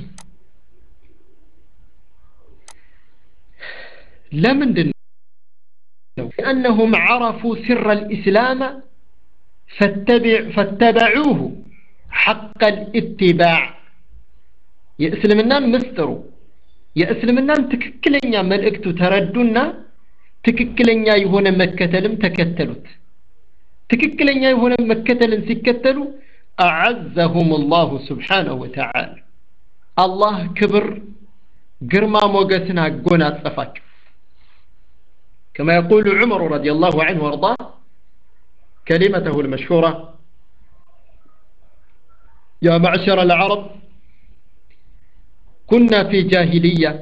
A: ለምንድን ነው لأنهم عرفوا سر الإسلام فاتبع فاتبعوه حق الاتباع የእስልምናን ምስጥሩ የእስልምናን ትክክለኛ መልእክቱ ተረዱና ትክክለኛ የሆነ መከተልም ተከተሉት ትክክለኛ የሆነ መከተልን ሲከተሉ አዓዘሁም አላሁ ስብሓነሁ ወተዓላ አላህ ክብር ግርማ ሞገስን አጎናጸፋቸው كما يقول عمر رضي الله عنه وارضاه كلمته المشهورة يا معشر العرب كنا في جاهلية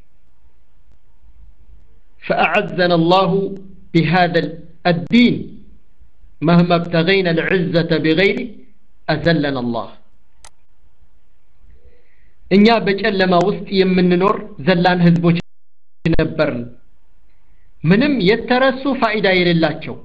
A: فأعزنا الله بهذا الدين مهما ابتغينا العزة بغيره أذلنا الله እኛ በጨለማ ውስጥ የምንኖር ዘላን ህዝቦች ነበርን ምንም የተረሱ ፋይዳ የሌላቸው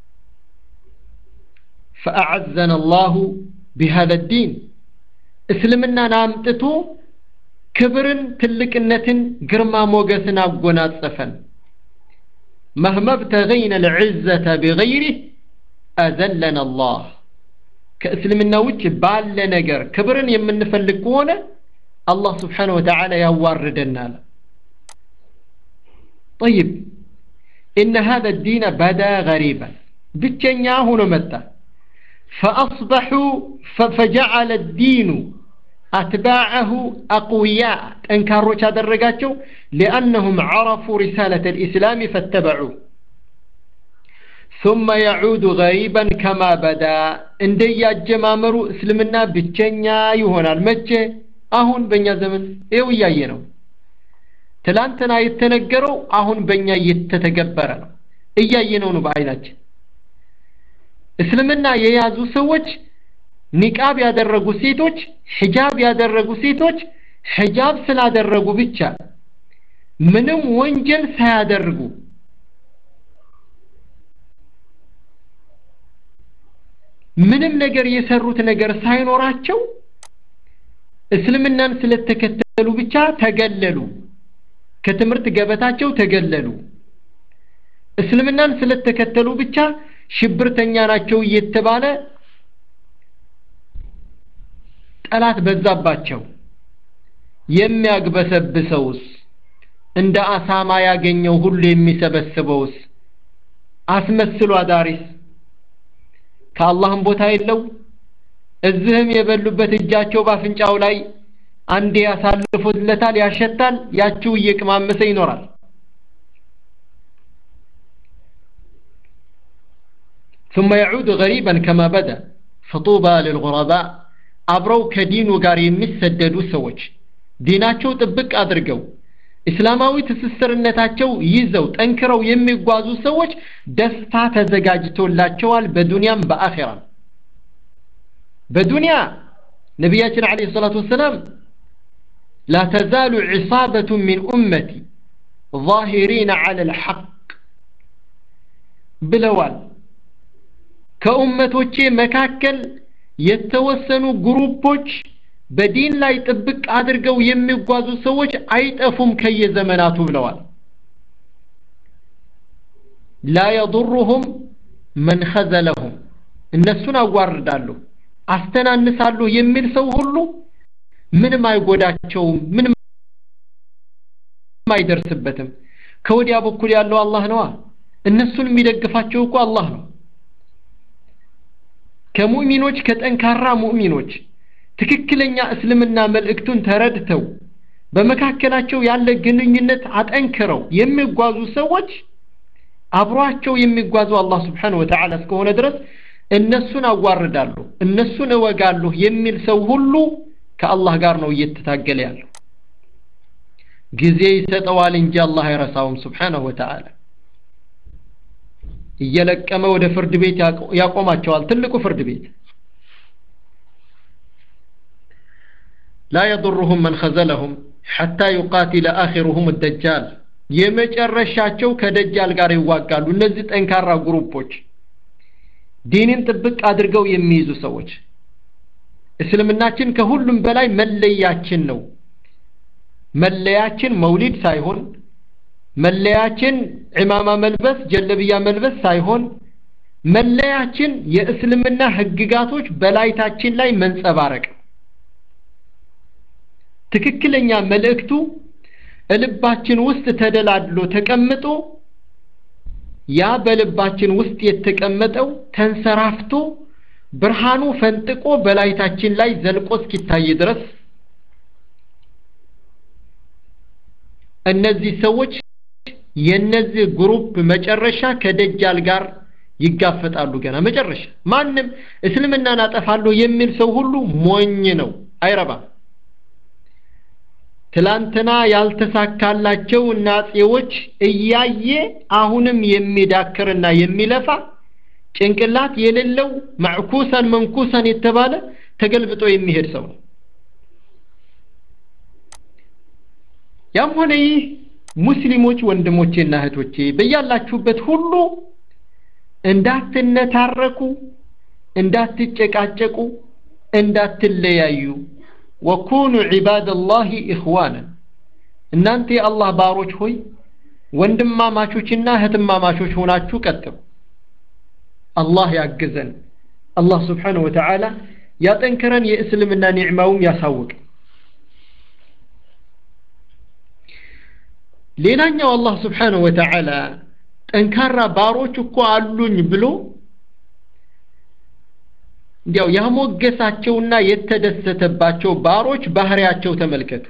A: فأعزنا الله بهذا الدين እስልምናን አምጥቶ ክብርን ትልቅነትን ግርማ ሞገስን አጎናጸፈን مهما ابتغينا العزة بغيره أذلنا الله كأسلمنا وجه بال نجر كبرن يمن فلكونه الله سبحانه وتعالى يواردنا طيب إن هذا الدين بدا غريبا بتشنيا هنا متى فأصبحوا فجعل الدين أتباعه أقوياء أنكاروا هذا الرقاتشو لأنهم عرفوا رسالة الإسلام فاتبعوه ثم يعود غريبا كما بدا እንደያ አጀማመሩ እስልምና ብቸኛ ይሆናል መቼ አሁን በእኛ ዘመን ይኸው እያየ ነው ትላንትና የተነገረው አሁን በእኛ እየተተገበረ ነው እያየነው ነው በአይናችን እስልምና የያዙ ሰዎች ኒቃብ ያደረጉ ሴቶች ሒጃብ ያደረጉ ሴቶች ሒጃብ ስላደረጉ ብቻ ምንም ወንጀል ሳያደርጉ ምንም ነገር የሰሩት ነገር ሳይኖራቸው እስልምናን ስለተከተሉ ብቻ ተገለሉ ከትምህርት ገበታቸው ተገለሉ እስልምናን ስለተከተሉ ብቻ ሽብርተኛ ናቸው እየተባለ ጠላት በዛባቸው የሚያግበሰብሰውስ እንደ አሳማ ያገኘው ሁሉ የሚሰበስበውስ አስመስሎ አዳሪስ ከአላህም ቦታ የለው እዚህም የበሉበት እጃቸው ባፍንጫው ላይ አንዴ ያሳልፉለታል ያሸታል ያችው እየቅማመሰ ይኖራል ثم يعود غريبا كما بدا فطوبى للغرباء አብረው ከዲኑ ጋር የሚሰደዱ ሰዎች ዲናቸው ጥብቅ አድርገው እስላማዊ ትስስርነታቸው ይዘው ጠንክረው የሚጓዙ ሰዎች ደስታ ተዘጋጅቶላቸዋል በዱንያም በአኺራም በዱንያ ነቢያችን አለይሂ ሰላቱ ወሰላም لا تزال عصابة من أمتي ظاهرين على الحق ብለዋል ከኡመቶቼ መካከል የተወሰኑ ግሩፖች በዲን ላይ ጥብቅ አድርገው የሚጓዙ ሰዎች አይጠፉም ከየዘመናቱ ብለዋል ላ የضرهم መን ኸዘለሁም እነሱን አዋርዳለሁ አስተናንሳለሁ የሚል ሰው ሁሉ ምንም አይጎዳቸውም ምንም አይደርስበትም ከወዲያ በኩል ያለው አላህ ነዋ እነሱን የሚደግፋቸው እኮ አላህ ነው ከሙእሚኖች ከጠንካራ ሙእሚኖች ትክክለኛ እስልምና መልእክቱን ተረድተው በመካከላቸው ያለ ግንኙነት አጠንክረው የሚጓዙ ሰዎች አብሯቸው የሚጓዙ አላህ ስብሓን ወተዓላ እስከሆነ ድረስ እነሱን አዋርዳለሁ እነሱን እወጋለሁ የሚል ሰው ሁሉ ከአላህ ጋር ነው እየተታገለ ያለው ጊዜ ይሰጠዋል እንጂ አላህ አይረሳውም ስብሓነሁ ወተዓላ እየለቀመ ወደ ፍርድ ቤት ያቆማቸዋል ትልቁ ፍርድ ቤት لا يضرهم من خذلهم حتى يقاتل آخرهم الدجال የመጨረሻቸው ከደጃል ጋር ይዋጋሉ እነዚህ ጠንካራ ግሩፖች ዲንን ጥብቅ አድርገው የሚይዙ ሰዎች እስልምናችን ከሁሉም በላይ መለያችን ነው መለያችን መውሊድ ሳይሆን መለያችን ዕማማ መልበስ ጀለብያ መልበስ ሳይሆን መለያችን የእስልምና ህግጋቶች በላይታችን ላይ መንጸባረቅ ትክክለኛ መልእክቱ ልባችን ውስጥ ተደላድሎ ተቀምጦ ያ በልባችን ውስጥ የተቀመጠው ተንሰራፍቶ ብርሃኑ ፈንጥቆ በላይታችን ላይ ዘልቆ እስኪታይ ድረስ እነዚህ ሰዎች የነዚህ ግሩፕ መጨረሻ ከደጃል ጋር ይጋፈጣሉ ገና መጨረሻ ማንም እስልምናን አጠፋለሁ የሚል ሰው ሁሉ ሞኝ ነው አይረባም ትላንትና ያልተሳካላቸው ናጼዎች እያየ አሁንም የሚዳክርና የሚለፋ ጭንቅላት የሌለው ማዕኩሰን መንኩሰን የተባለ ተገልብጦ የሚሄድ ሰው ነው ያም ሆነ ይህ ሙስሊሞች ወንድሞቼና እህቶቼ በያላችሁበት ሁሉ እንዳትነታረኩ እንዳትጨቃጨቁ እንዳትለያዩ ወኩኑ ዒባደላሂ ኢኽዋናን እናንተ የአላህ ባሮች ሆይ ወንድማማቾችና እህትማማቾች ሆናችሁ ቀጥሉ አላህ ያግዘን አላህ ስብሓንሁ ወተዓላ ያጠንክረን የእስልምና ኒዕማውም ያሳውቅ ሌላኛው አላህ ስብሓንሁ ወተዓላ ጠንካራ ባሮች እኮ አሉኝ ብሎ እንዲያው ያሞገሳቸውና የተደሰተባቸው ባሮች ባህሪያቸው ተመልከቱ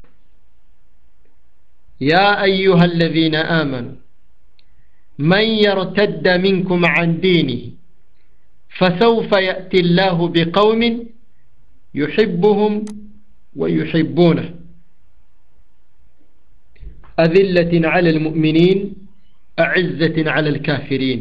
A: ያ አዩሃ አለዚነ አመኑ መን የርተደ ሚንኩም ዐን ዲኒህ فسوف يأتي الله بقوم يحبهم ويحبونه أذلة على المؤمنين أعزة على الكافرين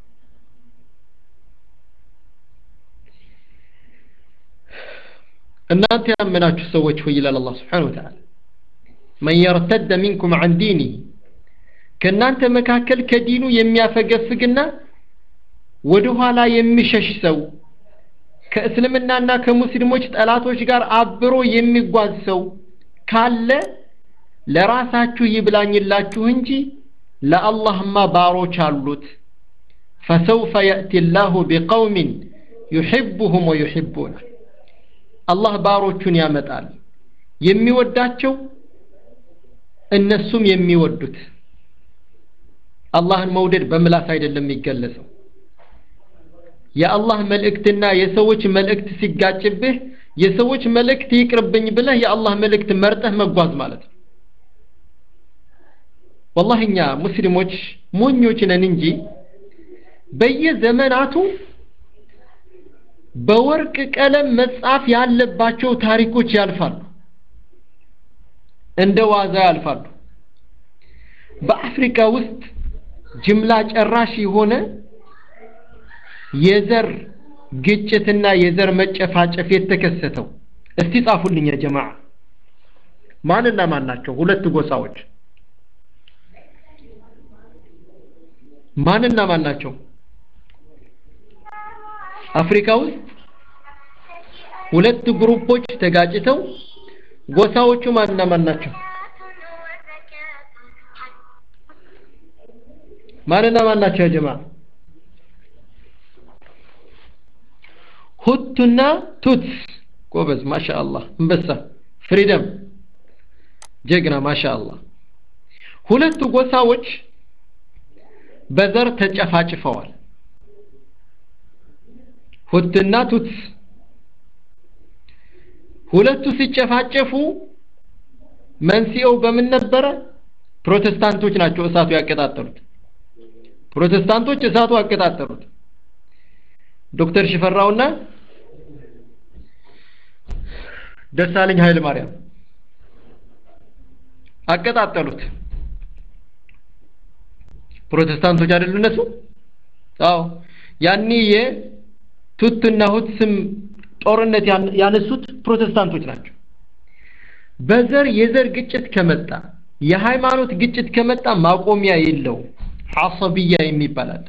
A: እናንተ ያመናችሁ ሰዎች ሆይ ይላል አላህ ስብሓን ወተዓላ መን የርተደ ሚንኩም ዐን ዲኒ ከእናንተ መካከል ከዲኑ የሚያፈገፍግና ወደ ኋላ የሚሸሽ ሰው ከእስልምናና ከሙስሊሞች ጠላቶች ጋር አብሮ የሚጓዝ ሰው ካለ ለራሳችሁ ይብላኝላችሁ እንጂ ለአላህማ ባሮች አሉት ፈሰውፈ የእቲ ላሁ ቢቀውሚን ዩሕቡሁም ወዩሕቡነ አላህ ባሮቹን ያመጣል የሚወዳቸው እነሱም የሚወዱት አላህን መውደድ በምላስ አይደለም የሚገለጸው የአላህ መልእክትና የሰዎች መልእክት ሲጋጭብህ የሰዎች መልእክት ይቅርብኝ ብለህ የአላህ መልእክት መርጠህ መጓዝ ማለት ነው ወላሂ እኛ ሙስሊሞች ሞኞች ነን እንጂ በየዘመናቱ በወርቅ ቀለም መጻፍ ያለባቸው ታሪኮች ያልፋሉ እንደ ዋዛ ያልፋሉ በአፍሪካ ውስጥ ጅምላ ጨራሽ የሆነ የዘር ግጭትና የዘር መጨፋጨፍ የተከሰተው እስቲ ጻፉልኝ ያ ጀማዓ ማንና ማን ናቸው ሁለት ጎሳዎች ማንና ማን ናቸው አፍሪካ ውስጥ ሁለት ግሩፖች ተጋጭተው ጎሳዎቹ ማንና ማን ናቸው ማንና ማን ናቸው ያ ጀማዓ ሁቱና ቱትስ ጎበዝ ማሻአላህ እንበሳ ፍሪደም ጀግና ማሻአላህ ሁለቱ ጎሳዎች በዘር ተጨፋጭፈዋል ሁትና ቱትስ ሁለቱ ሲጨፋጨፉ መንስኤው በምን ነበረ ፕሮቴስታንቶች ናቸው እሳቱ ያቀጣጠሉት ፕሮቴስታንቶች እሳቱ አቀጣጠሉት ዶክተር ሽፈራውና ደሳለኝ ኃይለ ማርያም አቀጣጠሉት ፕሮቴስታንቶች አይደሉ እነሱ አዎ ያኔ የቱትና ሁት ስም ጦርነት ያነሱት ፕሮቴስታንቶች ናቸው በዘር የዘር ግጭት ከመጣ የሃይማኖት ግጭት ከመጣ ማቆሚያ የለው ሐሰብያ የሚባላል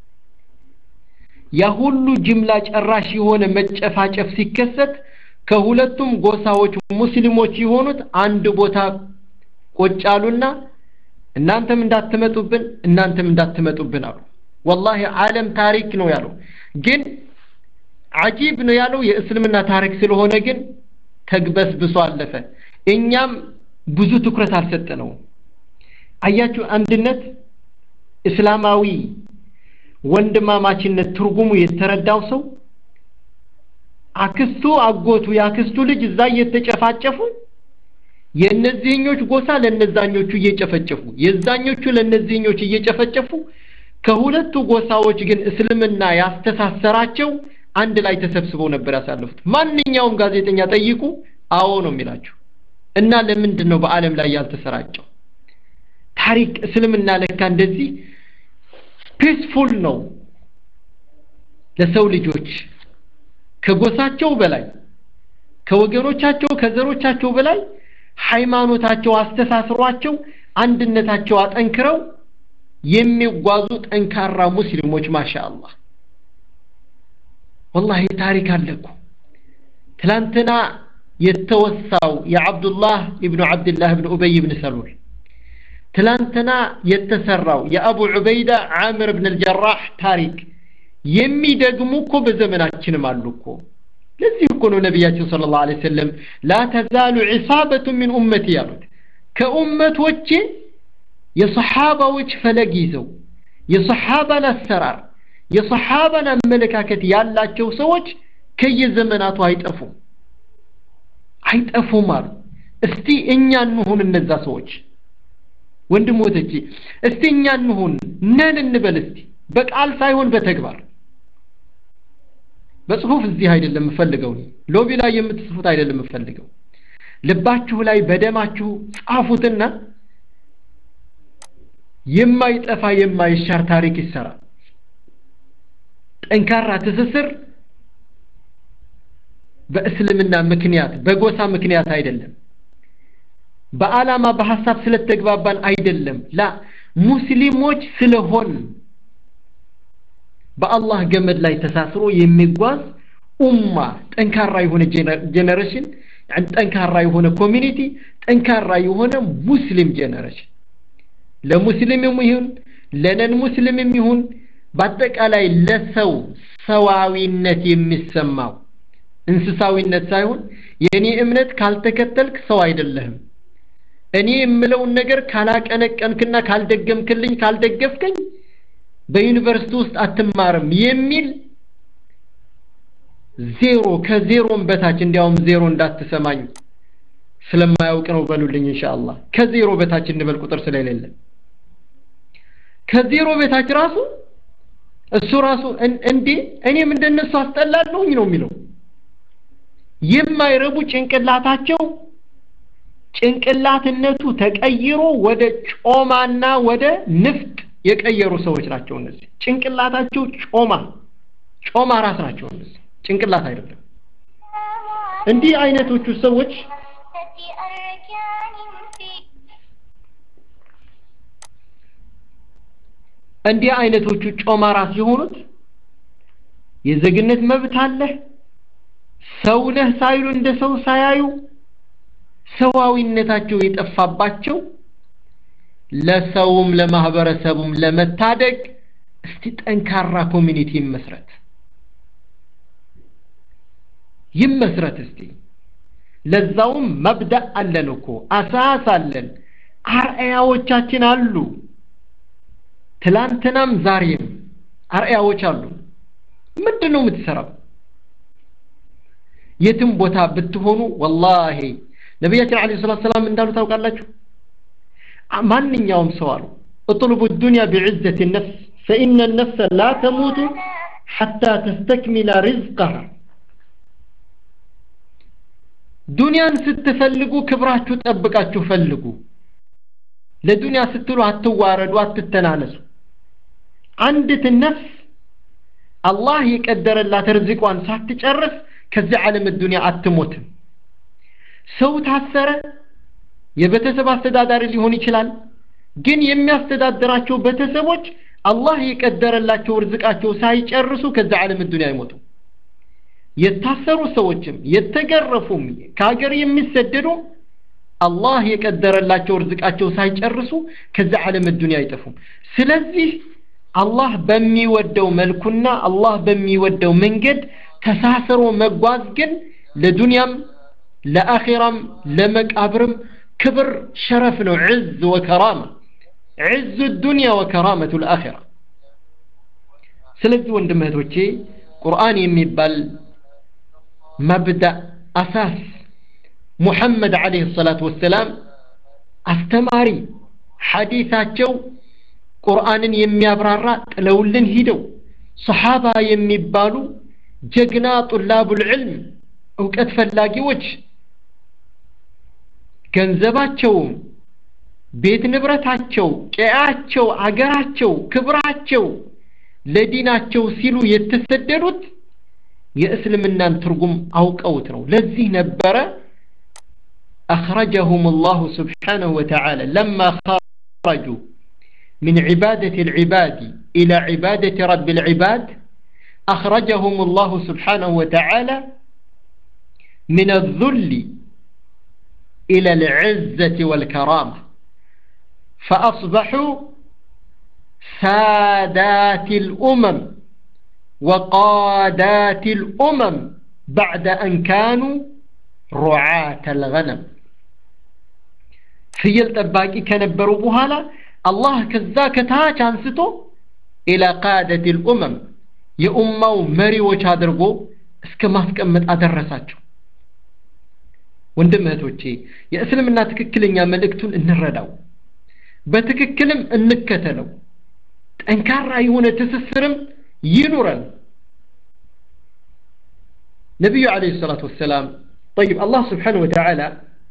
A: ያ ሁሉ ጅምላ ጨራሽ የሆነ መጨፋጨፍ ሲከሰት ከሁለቱም ጎሳዎች ሙስሊሞች የሆኑት አንድ ቦታ ቁጭ አሉና እናንተም እንዳትመጡብን እናንተም እንዳትመጡብን አሉ ወላሂ ዓለም ታሪክ ነው ያለው ግን አጂብ ነው ያለው የእስልምና ታሪክ ስለሆነ ግን ተግበስብሶ አለፈ እኛም ብዙ ትኩረት አልሰጠነውም አያችሁ አንድነት እስላማዊ ወንድማማችነት ትርጉሙ የተረዳው ሰው አክስቱ አጎቱ የአክስቱ ልጅ እዛ እየተጨፋጨፉ የእነዚህኞች ጎሳ ለነዛኞቹ እየጨፈጨፉ የዛኞቹ ለነዚህኞች እየጨፈጨፉ ከሁለቱ ጎሳዎች ግን እስልምና ያስተሳሰራቸው አንድ ላይ ተሰብስበው ነበር ያሳለፉት ማንኛውም ጋዜጠኛ ጠይቁ አዎ ነው የሚላቸው እና ለምንድን ነው በአለም ላይ ያልተሰራጨው ታሪክ እስልምና ለካ እንደዚህ ፒስፉል ነው ለሰው ልጆች ከጎሳቸው በላይ ከወገኖቻቸው ከዘሮቻቸው በላይ ሃይማኖታቸው አስተሳስሯቸው አንድነታቸው አጠንክረው የሚጓዙ ጠንካራ ሙስሊሞች ማሻአላህ ወላሂ ታሪክ አለኩ ትላንትና የተወሳው የአብዱላህ ኢብኑ አብድላህ ብን ኡበይ ብን ሰሉል ትላንትና የተሰራው የአቡ ዑበይዳ ዓምር ብን አልጀራህ ታሪክ የሚደግሙ እኮ በዘመናችንም አሉ እኮ ለዚህ እኮ ነው ነቢያችን ስለ ላሁ ዐለይሂ ወሰለም ላ ተዛሉ ዒሳበቱ ሚን ኡመቲ ያሉት ከኡመቶቼ የሰሓባዎች ፈለግ ይዘው የሰሓባን አሰራር የሰሓባን አመለካከት ያላቸው ሰዎች ከየዘመናቱ አይጠፉም አይጠፉም አሉ እስቲ እኛ እንሁን እነዛ ሰዎች ወንድሞቶቼ እስቲ እኛ እንሁን ነን እንበል እስቲ በቃል ሳይሆን በተግባር በጽሁፍ እዚህ አይደለም የምፈልገው ሎቢ ላይ የምትጽፉት አይደለም የምፈልገው ልባችሁ ላይ በደማችሁ ጻፉትና የማይጠፋ የማይሻር ታሪክ ይሰራል ጠንካራ ትስስር በእስልምና ምክንያት በጎሳ ምክንያት አይደለም በዓላማ በሐሳብ ስለተግባባን አይደለም ላ ሙስሊሞች ስለሆን በአላህ ገመድ ላይ ተሳስሮ የሚጓዝ ኡማ ጠንካራ የሆነ ጀነሬሽን ጠንካራ የሆነ ኮሚኒቲ ጠንካራ የሆነ ሙስሊም ጀነሬሽን ለሙስሊምም ይሁን ለነን ሙስሊምም ይሁን በአጠቃላይ ለሰው ሰዋዊነት የሚሰማው እንስሳዊነት ሳይሆን የእኔ እምነት ካልተከተልክ ሰው አይደለህም እኔ የምለውን ነገር ካላቀነቀንክና ካልደገምክልኝ ካልደገፍከኝ በዩኒቨርሲቲ ውስጥ አትማርም የሚል ዜሮ ከዜሮም በታች እንዲያውም ዜሮ እንዳትሰማኝ ስለማያውቅ ነው በሉልኝ ኢንሻአላህ ከዜሮ በታች እንበል ቁጥር ስለሌለ ከዜሮ በታች ራሱ እሱ ራሱ እንዴ እኔም እንደነሱ አስጠላለሁኝ ነው የሚለው የማይረቡ ጭንቅላታቸው ጭንቅላትነቱ ተቀይሮ ወደ ጮማና ወደ ንፍጥ የቀየሩ ሰዎች ናቸው እነዚህ ጭንቅላታቸው ጮማ ጮማ ራስ ናቸው እነዚህ ጭንቅላት አይደለም እንዲህ አይነቶቹ ሰዎች እንዲህ አይነቶቹ ጮማ ራስ የሆኑት የዜግነት መብት አለ ሰው ነህ ሳይሉ እንደ ሰው ሳያዩ ሰዋዊነታቸው የጠፋባቸው ለሰውም ለማህበረሰቡም ለመታደግ እስቲ ጠንካራ ኮሚኒቲ ይመስረት ይመስረት እስቲ ለዛውም መብዳእ አለን እኮ አሳስ አለን አርአያዎቻችን አሉ ትላንትናም ዛሬም አርአያዎች አሉ ምንድን ነው የምትሰራው የትም ቦታ ብትሆኑ ወላሂ ነቢያችን አለ ሰላት ሰላም እንዳሉ ታውቃላችሁ ማንኛውም ሰው አሉ اطلبوا الدنيا بعزة النفس فإن النفس لا تموت حتى تستكمل رزقها ዱንያን ስትፈልጉ ክብራችሁ ጠብቃችሁ ፈልጉ ለዱንያ ስትሉ አትዋረዱ አትተናነሱ አንዲት ነፍስ አላህ የቀደረላት ርዝቋን ሳትጨርስ ከዚህ ዓለም ዱንያ አትሞትም ሰው ታሰረ የቤተሰብ አስተዳዳሪ ሊሆን ይችላል ግን የሚያስተዳድራቸው ቤተሰቦች አላህ የቀደረላቸው ርዝቃቸው ሳይጨርሱ ከዚህ ዓለም ዱንያ አይሞቱ የታሰሩ ሰዎችም የተገረፉም ከሀገር የሚሰደዱ አላህ የቀደረላቸው ርዝቃቸው ሳይጨርሱ ከዚህ ዓለም ዱንያ አይጠፉም ስለዚህ አላህ በሚወደው መልኩና አላህ በሚወደው መንገድ ተሳስሮ መጓዝ ግን ለዱንያም ለአኺራም ለመቃብርም ክብር ሸረፍ ነው ዕዝ ወከራማ ዕዝ ዱንያ ወከራመቱ ልአኺራ ስለዚህ ወንድም እህቶቼ ቁርአን የሚባል መብዳእ አሳስ ሙሐመድ ዓለይሂ ሰላቱ ወሰላም አስተማሪ ሐዲታቸው ቁርአንን የሚያብራራ ጥለውልን ሂደው ሰሓባ የሚባሉ ጀግና ጡላቡል ዕልም እውቀት ፈላጊዎች ገንዘባቸውም ቤት ንብረታቸው ቀያቸው አገራቸው ክብራቸው ለዲናቸው ሲሉ የተሰደዱት የእስልምናን ትርጉም አውቀውት ነው ለዚህ ነበረ أخرجهم الله سبحانه وتعالى لما خرجوا من عبادة العباد إلى عبادة رب العباد أخرجهم الله سبحانه وتعالى من الذل إلى العزة والكرامة فأصبحوا سادات الأمم وقادات الأمم بعد أن كانوا رعاة الغنم ፍየል ጠባቂ ከነበሩ በኋላ አላህ ከዛ ከታች አንስቶ ኢላ ቃደት ልኡመም የኡማው መሪዎች አድርጎ እስከ ማስቀመጥ አደረሳቸው ወንድም እህቶቼ የእስልምና ትክክለኛ መልእክቱን እንረዳው በትክክልም እንከተለው ጠንካራ የሆነ ትስስርም ይኑረን ነቢዩ አለይሂ ሰላቱ ወሰላም طيب الله سبحانه وتعالى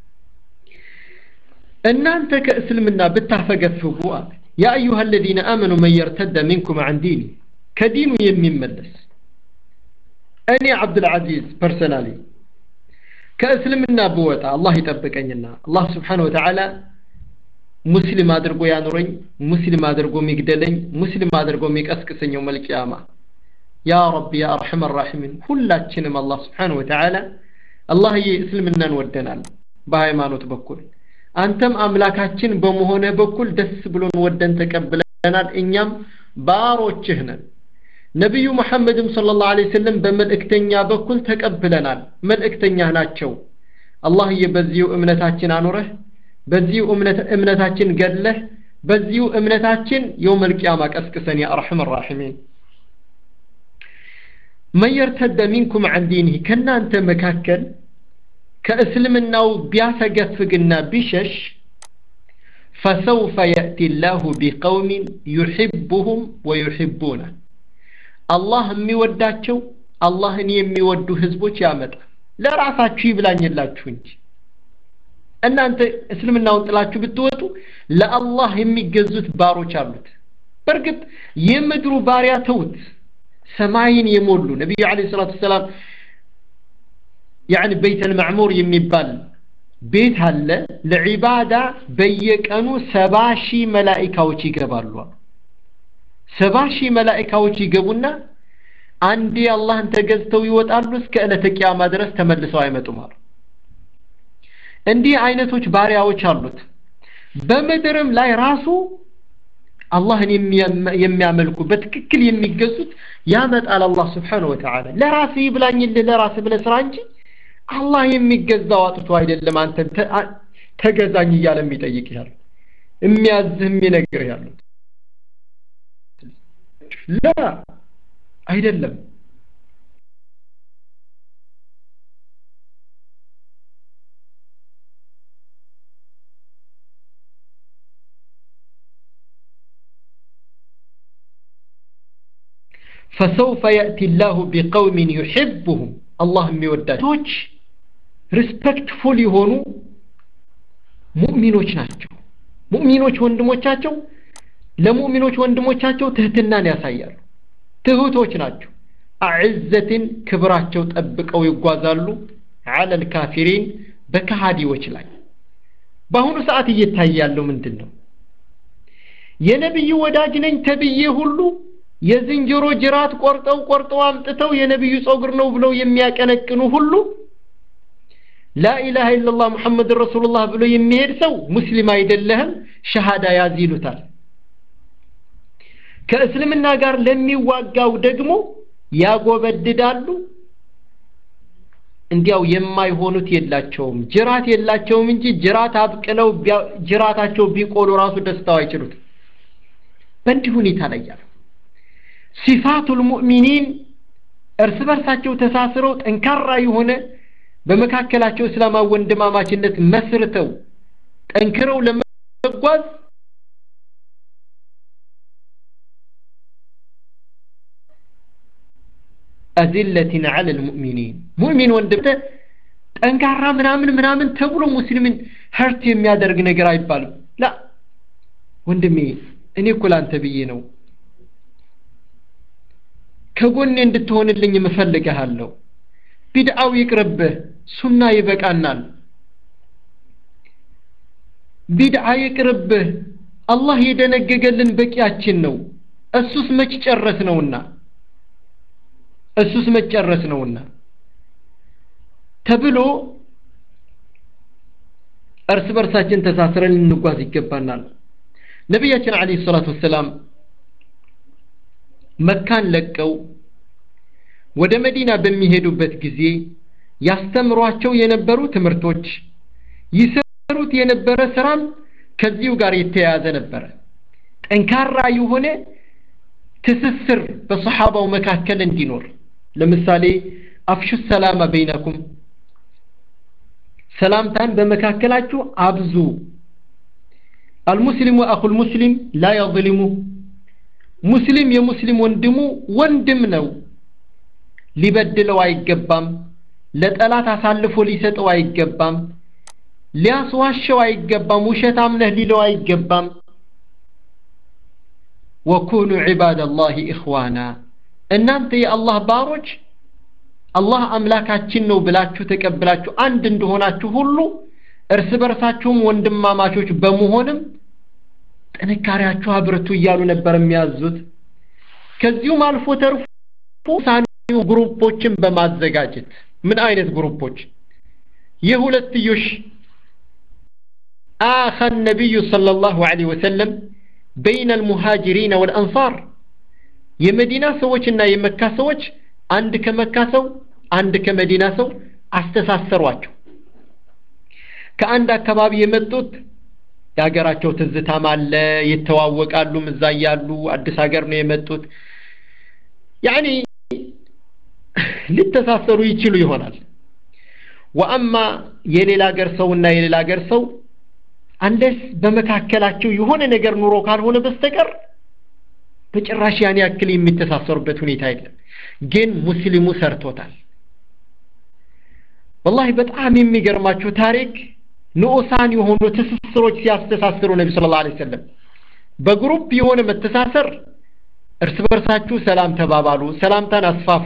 A: እናንተ ከእስልምና ብታፈገፍጉ ያ አዩሃ الذين آمنوا من يرتد منكم عن دينه ከዲኑ የሚመለስ እኔ አብዱልዓዚዝ ፐርሰናሊ ከእስልምና ብወጣ አላህ ይጠብቀኝና አላህ ስብሓን ወተዓላ ሙስሊም አድርጎ ያኑረኝ ሙስሊም አድርጎ የሚግደለኝ ሙስሊም አድርጎ የሚቀስቅሰኘው መልቅያማ ያ ረቢ ያ አርሐም ራሒሚን ሁላችንም አላህ ስብሓን ወተዓላ አላህዬ እስልምናን ወደናል በሃይማኖት በኩል አንተም አምላካችን በመሆነ በኩል ደስ ብሎን ወደን ተቀብለናል እኛም ባሮችህ ነን ነቢዩ መሐመድም صلى الله عليه وسلم በመልእክተኛ በኩል ተቀብለናል መልእክተኛህ ናቸው አላህዬ በዚሁ እምነታችን አኑረህ በዚሁ እምነታችን ገድለህ በዚሁ እምነታችን የውም القيامة ቀስቅሰን ያ አርሐም الراحمين من يرتد منكم عن دينه ከናንተ መካከል ከእስልምናው ቢያፈገፍግና ቢሸሽ فسوف يأتي الله بقوم يحبهم ويحبونه አላህ የሚወዳቸው አላህን የሚወዱ ህዝቦች ያመጣ ለራሳችሁ ይብላኝላችሁ እንጂ እናንተ እስልምናውን ጥላችሁ ብትወጡ ለአላህ የሚገዙት ባሮች አሉት በእርግጥ የምድሩ ባሪያ ተውት ሰማይን የሞሉ ነቢዩ አለ ሰላቱ ሰላም ያኒ ቤት አልማዕሙር የሚባል ቤት አለ ለዒባዳ በየቀኑ ሰባ ሺህ መላኢካዎች ይገባሉ ሰባ ሺህ መላኢካዎች ይገቡና አንዴ አላህን ተገዝተው ይወጣሉ እስከ ዕለተ ቂያማ ድረስ ተመልሰው አይመጡም አሉ እንዲህ አይነቶች ባሪያዎች አሉት በምድርም ላይ ራሱ አላህን የሚያመልኩ በትክክል የሚገዙት ያመጣል አላህ ስብሓነሁ ወተዓላ ለራስህ ይብላኝልህ ለራስህ ብለህ ስራ እንጂ አላህ የሚገዛው አጥቶ አይደለም አንተን ተገዛኝ እያለ የሚጠይቅ ያለው የሚያዝህ የሚነግር ያለው ላ አይደለም فسوف يأتي الله بقوم يحبهم الله የሚወዳቸዎች ሪስፔክትፉል የሆኑ ሙእሚኖች ናቸው ሙእሚኖች ወንድሞቻቸው ለሙእሚኖች ወንድሞቻቸው ትህትናን ያሳያሉ ትሁቶች ናቸው አዕዘትን ክብራቸው ጠብቀው ይጓዛሉ አለ ልካፊሪን በከሃዲዎች ላይ በአሁኑ ሰዓት እየታየ ያለው ምንድን ነው የነቢዩ ወዳጅ ነኝ ተብዬ ሁሉ የዝንጀሮ ጅራት ቆርጠው ቆርጠው አምጥተው የነቢዩ ጸጉር ነው ብለው የሚያቀነቅኑ ሁሉ ላኢላሃ ኢላላህ ሙሐመድ ረሱሉላህ ብሎ የሚሄድ ሰው ሙስሊም አይደለህም ሸሃዳ ያዝ ይሉታል ከእስልምና ጋር ለሚዋጋው ደግሞ ያጎበድዳሉ እንዲያው የማይሆኑት የላቸውም ጅራት የላቸውም እንጂ ጅራት አብቅለው ጅራታቸው ቢቆሉ ራሱ ደስታው አይችሉት በእንዲህ ሁኔታ ላይ ያሉ ሲፋቱል ሙእሚኒን እርስ በርሳቸው ተሳስረው ጠንካራ የሆነ በመካከላቸው እስላማዊ ወንድማማችነት መስርተው ጠንክረው ለመጓዝ አዚለትን አለ ልሙእሚኒን ሙእሚን ወንድም ጠንካራ ምናምን ምናምን ተብሎ ሙስሊምን ሀርት የሚያደርግ ነገር አይባልም ላ ወንድሜ እኔ እኮ ላንተ ብዬ ነው ከጎኔ እንድትሆንልኝ እፈልግሃለሁ ቢድዓው ይቅርብህ ሱና ይበቃናል ቢድዓ ይቅርብህ አላህ የደነገገልን በቂያችን ነው እሱስ መች ጨረስ ነውና እሱስ መጨረስ ነውና ተብሎ እርስ በርሳችን ተሳስረን ልንጓዝ ይገባናል ነቢያችን አለ ሰላቱ ወሰላም መካን ለቀው ወደ መዲና በሚሄዱበት ጊዜ ያስተምሯቸው የነበሩ ትምህርቶች ይሰሩት የነበረ ስራም ከዚሁ ጋር የተያያዘ ነበረ ጠንካራ የሆነ ትስስር በሰሓባው መካከል እንዲኖር ለምሳሌ አፍሹ ሰላመ በይነኩም ሰላምታን በመካከላችሁ አብዙ አልሙስሊሙ አኹል ሙስሊም ላ የظልሙ ሙስሊም የሙስሊም ወንድሙ ወንድም ነው ሊበድለው አይገባም ለጠላት አሳልፎ ሊሰጠው አይገባም ሊያስዋሸው አይገባም ውሸታም ነህ ሊለው አይገባም ወኩኑ ዒባደላሂ ኢኽዋና እናንተ የአላህ ባሮች አላህ አምላካችን ነው ብላችሁ ተቀብላችሁ አንድ እንደሆናችሁ ሁሉ እርስ በርሳችሁም ወንድማማቾች በመሆንም ጥንካሬያችሁ አብርቱ እያሉ ነበር የሚያዙት ከዚሁም አልፎ ተርፎ ሳኒው ግሩፖችን በማዘጋጀት ምን አይነት ግሩፖች የሁለትዮሽ آخى النبي صلى الله عليه وسلم بين المهاجرين والأنصار የመዲና ሰዎችና የመካ ሰዎች አንድ ከመካ ሰው አንድ ከመዲና ሰው አስተሳሰሯቸው ከአንድ አካባቢ የመጡት የሀገራቸው ትዝታም አለ ይተዋወቃሉ እዛ እያሉ አዲስ ሀገር ነው የመጡት ያኒ ሊተሳሰሩ ይችሉ ይሆናል ወአማ የሌላ ሀገር ሰውና የሌላ ሀገር ሰው አንደስ በመካከላቸው የሆነ ነገር ኑሮ ካልሆነ በስተቀር በጭራሽ ያን ያክል የሚተሳሰሩበት ሁኔታ የለም ግን ሙስሊሙ ሰርቶታል ወላሂ በጣም የሚገርማችሁ ታሪክ ንዑሳን የሆኑ ትስስሮች ሲያስተሳስሩ ነቢ ስለ ላ ሰለም በግሩፕ የሆነ መተሳሰር እርስ በርሳችሁ ሰላም ተባባሉ ሰላምታን አስፋፉ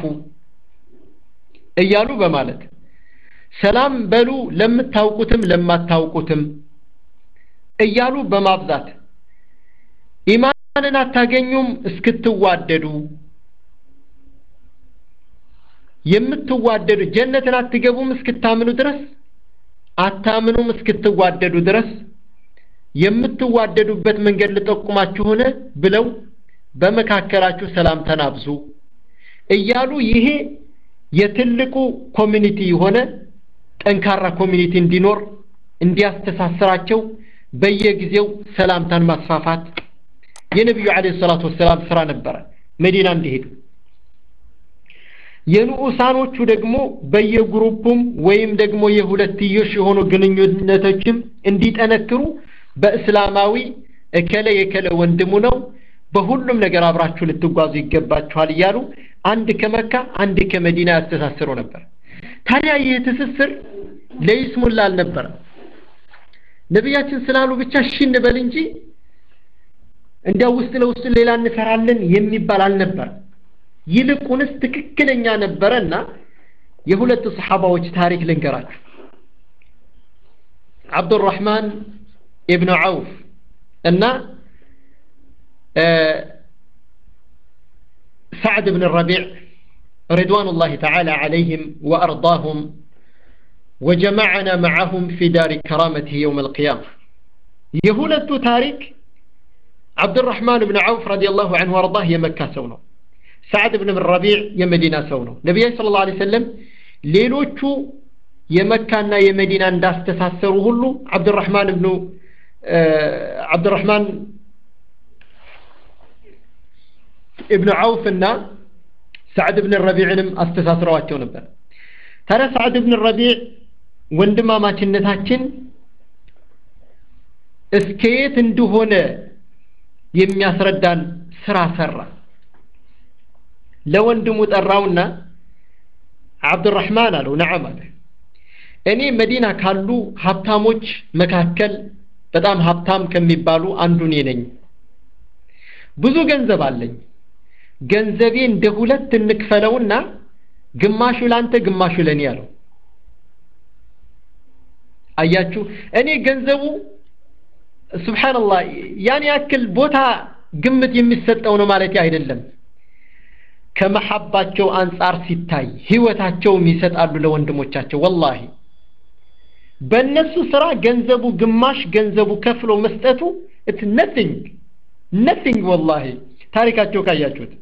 A: እያሉ በማለት ሰላም በሉ ለምታውቁትም ለማታውቁትም እያሉ በማብዛት ኢማንን አታገኙም እስክትዋደዱ የምትዋደዱ ጀነትን አትገቡም እስክታምኑ ድረስ አታምኑም እስክትዋደዱ ድረስ የምትዋደዱበት መንገድ ልጠቁማችሁን ብለው በመካከላችሁ ሰላምታን አብዙ እያሉ ይሄ የትልቁ ኮሚኒቲ የሆነ ጠንካራ ኮሚኒቲ እንዲኖር እንዲያስተሳስራቸው በየጊዜው ሰላምታን ማስፋፋት የነቢዩ አለይሂ ሰላቱ ወሰላም ስራ ነበረ መዲና እንዲሄዱ የንዑሳኖቹ ደግሞ በየግሩፑም ወይም ደግሞ የሁለትዮሽ የሆኑ ግንኙነቶችም እንዲጠነክሩ በእስላማዊ እከለ የከለ ወንድሙ ነው በሁሉም ነገር አብራችሁ ልትጓዙ ይገባችኋል እያሉ አንድ ከመካ አንድ ከመዲና ያስተሳስሩ ነበር ታዲያ ይህ ትስስር ለይስሙላ አልነበረም ነቢያችን ስላሉ ብቻ እሺ እንበል እንጂ እንዲያው ውስጥ ለውስጥ ሌላ እንሰራለን የሚባል አልነበረም ይልቁንስ ትክክለኛ ነበረና የሁለት ሰሓባዎች ታሪክ ልንገራችሁ አብዱራህማን ኢብኑ ዐውፍ እና سعد بن الربيع رضوان الله تعالى عليهم وأرضاهم وجمعنا معهم في دار كرامته يوم القيامة يهولة تاريك عبد الرحمن بن عوف رضي الله عنه وارضاه يمكا سونه سعد بن الربيع يمدينة سونه نبي صلى الله عليه وسلم ሌሎቹ የመካና የመዲና እንዳስተሳሰሩ ሁሉ አብዱራህማን ብኑ አብዱራህማን እብኑ ዐውፍ እና ሳዕድ ብን ረቢዕንም አስተሳስረዋቸው ነበር ታዲያ ሳዕድ ብን ረቢዕ ወንድማማችነታችን እስከ የት እንደሆነ የሚያስረዳን ስራ ሰራ ለወንድሙ ጠራውና አብዱራህማን አለው ነዓም አለ እኔ መዲና ካሉ ሀብታሞች መካከል በጣም ሀብታም ከሚባሉ አንዱ እኔ ነኝ ብዙ ገንዘብ አለኝ ገንዘቤ እንደ ሁለት እንክፈለውና ግማሹ ላንተ ግማሹ ለኔ ያለው አያችሁ እኔ ገንዘቡ ስብሓንላህ ያን ያክል ቦታ ግምት የሚሰጠው ነው ማለት አይደለም ከመሐባቸው አንጻር ሲታይ ህይወታቸውም ይሰጣሉ ለወንድሞቻቸው ወላሂ በእነሱ ስራ ገንዘቡ ግማሽ ገንዘቡ ከፍሎ መስጠቱ እት ነቲንግ ነቲንግ ወላሂ ታሪካቸው ካያችሁት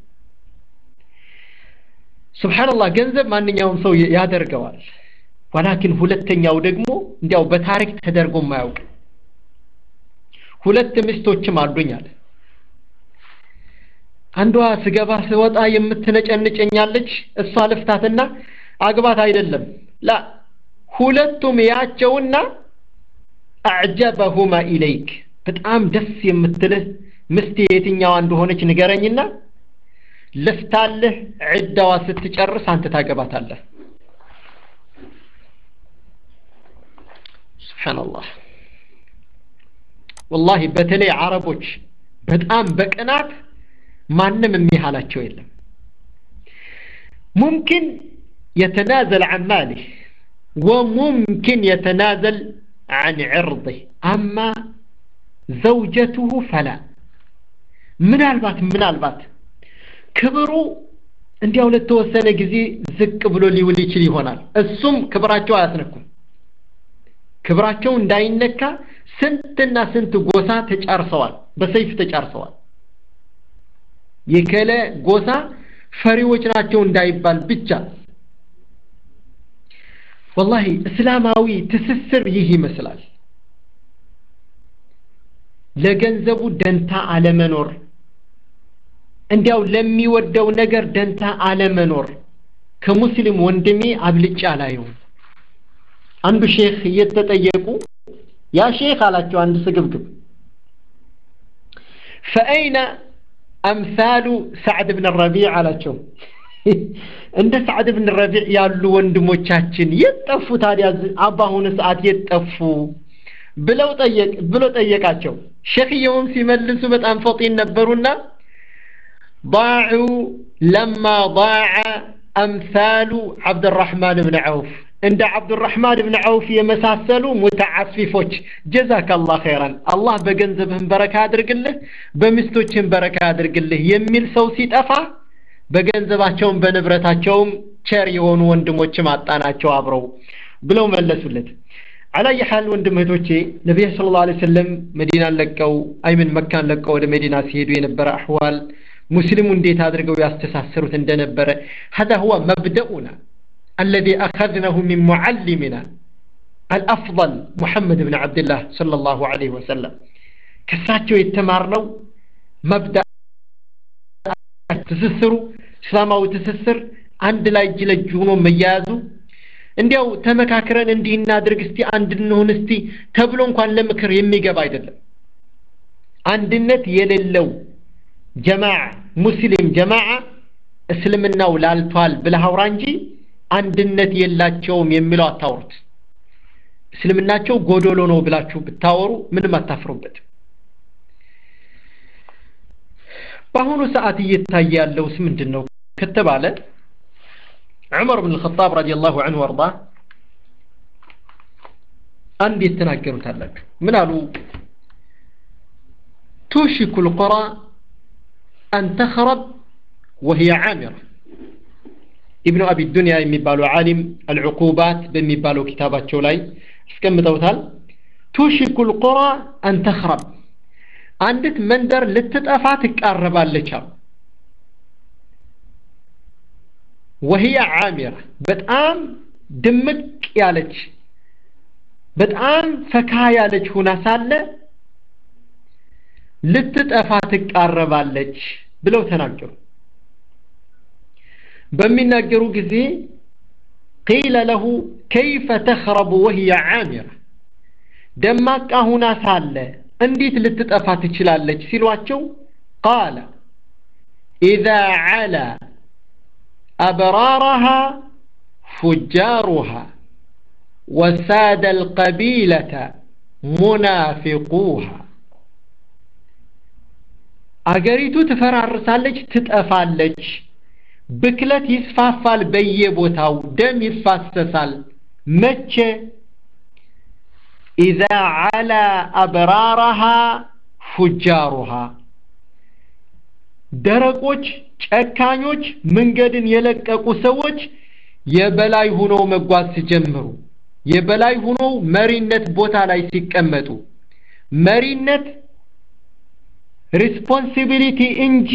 A: ስብሓንላህ ገንዘብ ማንኛውም ሰው ያደርገዋል ወላኪን ሁለተኛው ደግሞ እንዲያው በታሪክ ተደርጎ የማያውቅ ሁለት ሚስቶችም አሉኝ አለ አንዷ ስገባ ስወጣ የምትነጨንጨኛለች እሷ ልፍታትና አግባት አይደለም ላ ሁለቱም ያቸውና አዕጀበሁማ ኢለይክ በጣም ደስ የምትልህ ምስቴ የትኛዋ እንደሆነች ንገረኝና ልፍታልህ ዒዳዋ ስትጨርስ አንተ ታገባታለህ ስብሓንላህ ወላሂ በተለይ አረቦች በጣም በቅናት ማንም የሚያህላቸው የለም ሙምኪን የተናዘል عن ماله وممكن يتنازل عن عرضه أما زوجته فلا ምናልባት ምናልባት ክብሩ እንዲያው ለተወሰነ ጊዜ ዝቅ ብሎ ሊውል ይችል ይሆናል እሱም ክብራቸው አያስነኩም ክብራቸው እንዳይነካ ስንትና ስንት ጎሳ ተጫርሰዋል በሰይፍ ተጫርሰዋል የከለ ጎሳ ፈሪዎች ናቸው እንዳይባል ብቻ ወላሂ እስላማዊ ትስስር ይህ ይመስላል ለገንዘቡ ደንታ አለመኖር እንዲያው ለሚወደው ነገር ደንታ አለመኖር ከሙስሊም ወንድሜ አብልጫ አላየው አንዱ ሼክ እየተጠየቁ ያ ሼክ አላቸው አንድ ስግብግብ ፈአይነ አምሳሉ ሳዕድ ብን ረቢዕ አላቸው እንደ ሳዕድ ብን ረቢዕ ያሉ ወንድሞቻችን የጠፉ ታዲያ በአሁኑ ሰዓት የጠፉ ብለው ጠየቅ ብሎ ጠየቃቸው ሼክየውም ሲመልሱ በጣም ፈጢን ነበሩና ضاعوا لما ضاع أمثال عبد الرحمن بن عوف عند عبد الرحمن بن عوف يمساسلوا متعففوች جزاك الله خيرا الله በገንዘብህም በረካ አድርግልህ በሚስቶችህም በረካ አድርግልህ የሚል ሰው ሲጠፋ በገንዘባቸውም በንብረታቸውም ቸር የሆኑ ወንድሞችም አጣናቸው አብረው ብለው መለሱለት አላየ ሐል ወንድም እህቶቼ ነቢይ ስለ ላ ሰለም መዲናን ለቀው አይምን መካን ለቀው ወደ መዲና ሲሄዱ የነበረ አሕዋል ሙስሊሙ እንዴት አድርገው ያስተሳሰሩት እንደነበረ هذا هو مبدأنا الذي أخذناه من معلمنا الأفضل محمد بن عبد الله صلى الله عليه وسلم كساتشو يتمارنو مبدأ ትስስሩ እስላማዊ ትስስር አንድ ላይ እጅ ለእጅ ሆኖ መያያዙ እንዲያው ተመካክረን እንዲህ እናድርግ እስቲ አንድ እንሁን እስቲ ተብሎ እንኳን ለምክር የሚገባ አይደለም አንድነት የሌለው ጀማዓ ሙስሊም ጀማዓ እስልምናው ላልቷል ብለህ አውራ እንጂ አንድነት የላቸውም የሚለው አታውሩት እስልምናቸው ጎዶሎ ነው ብላችሁ ብታወሩ ምንም አታፍሩበት በአሁኑ ሰዓት እየታየ ያለውስ ምንድን ነው ከተባለ ዑመር ብን ልኸጣብ ረዲየላሁ አንሁ አርዳ አንድ የተናገሩት አላችሁ ምን አሉ توشك القرى أن تخرب وهي عامرة ابن أبي الدنيا يمبالو عالم العقوبات بمبالو كتابات شولاي اسكم توتال توشك القرى أن تخرب አንዲት መንደር ልትጠፋ ትቃረባለች አሉ ወህያ ዓሚራ በጣም ድምቅ ያለች በጣም ፈካ ያለች ሁና ሳለ ልትጠፋ ትቃረባለች ብለው ተናገሩ በሚናገሩ ጊዜ ቂለ ለሁ ከይፈ ተኽረቡ ወህያ ዓሚራ ደማቃ ሁና ሳለ እንዴት ልትጠፋ ትችላለች ሲሏቸው ቃለ ኢዛ ዓላ አብራረሃ ፉጃሩሃ ወሳደ አልቀቢለተ ሙናፊቁሃ አገሪቱ ትፈራርሳለች ትጠፋለች ብክለት ይስፋፋል በየቦታው ደም ይፋሰሳል መቼ ኢዛ ዓላ አብራረሃ ፉጃሩሃ ደረቆች ጨካኞች መንገድን የለቀቁ ሰዎች የበላይ ሁነው መጓዝ ሲጀምሩ የበላይ ሁነው መሪነት ቦታ ላይ ሲቀመጡ መሪነት ሪስፖንሲቢሊቲ እንጂ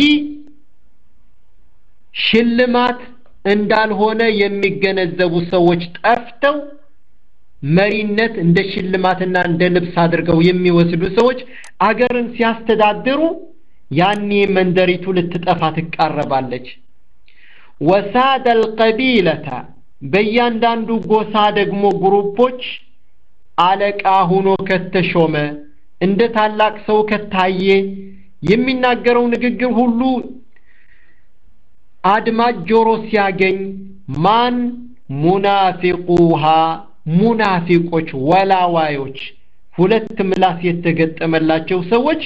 A: ሽልማት እንዳልሆነ የሚገነዘቡ ሰዎች ጠፍተው መሪነት እንደ ሽልማትና እንደ ልብስ አድርገው የሚወስዱ ሰዎች አገርን ሲያስተዳድሩ ያኔ መንደሪቱ ልትጠፋ ትቃረባለች ወሳደ አልቀቢለተ በእያንዳንዱ ጎሳ ደግሞ ግሩፖች አለቃ ሆኖ ከተሾመ እንደ ታላቅ ሰው ከታየ የሚናገረው ንግግር ሁሉ አድማጭ ጆሮ ሲያገኝ ማን ሙናፊቁሃ ሙናፊቆች ወላዋዮች ሁለት ምላስ የተገጠመላቸው ሰዎች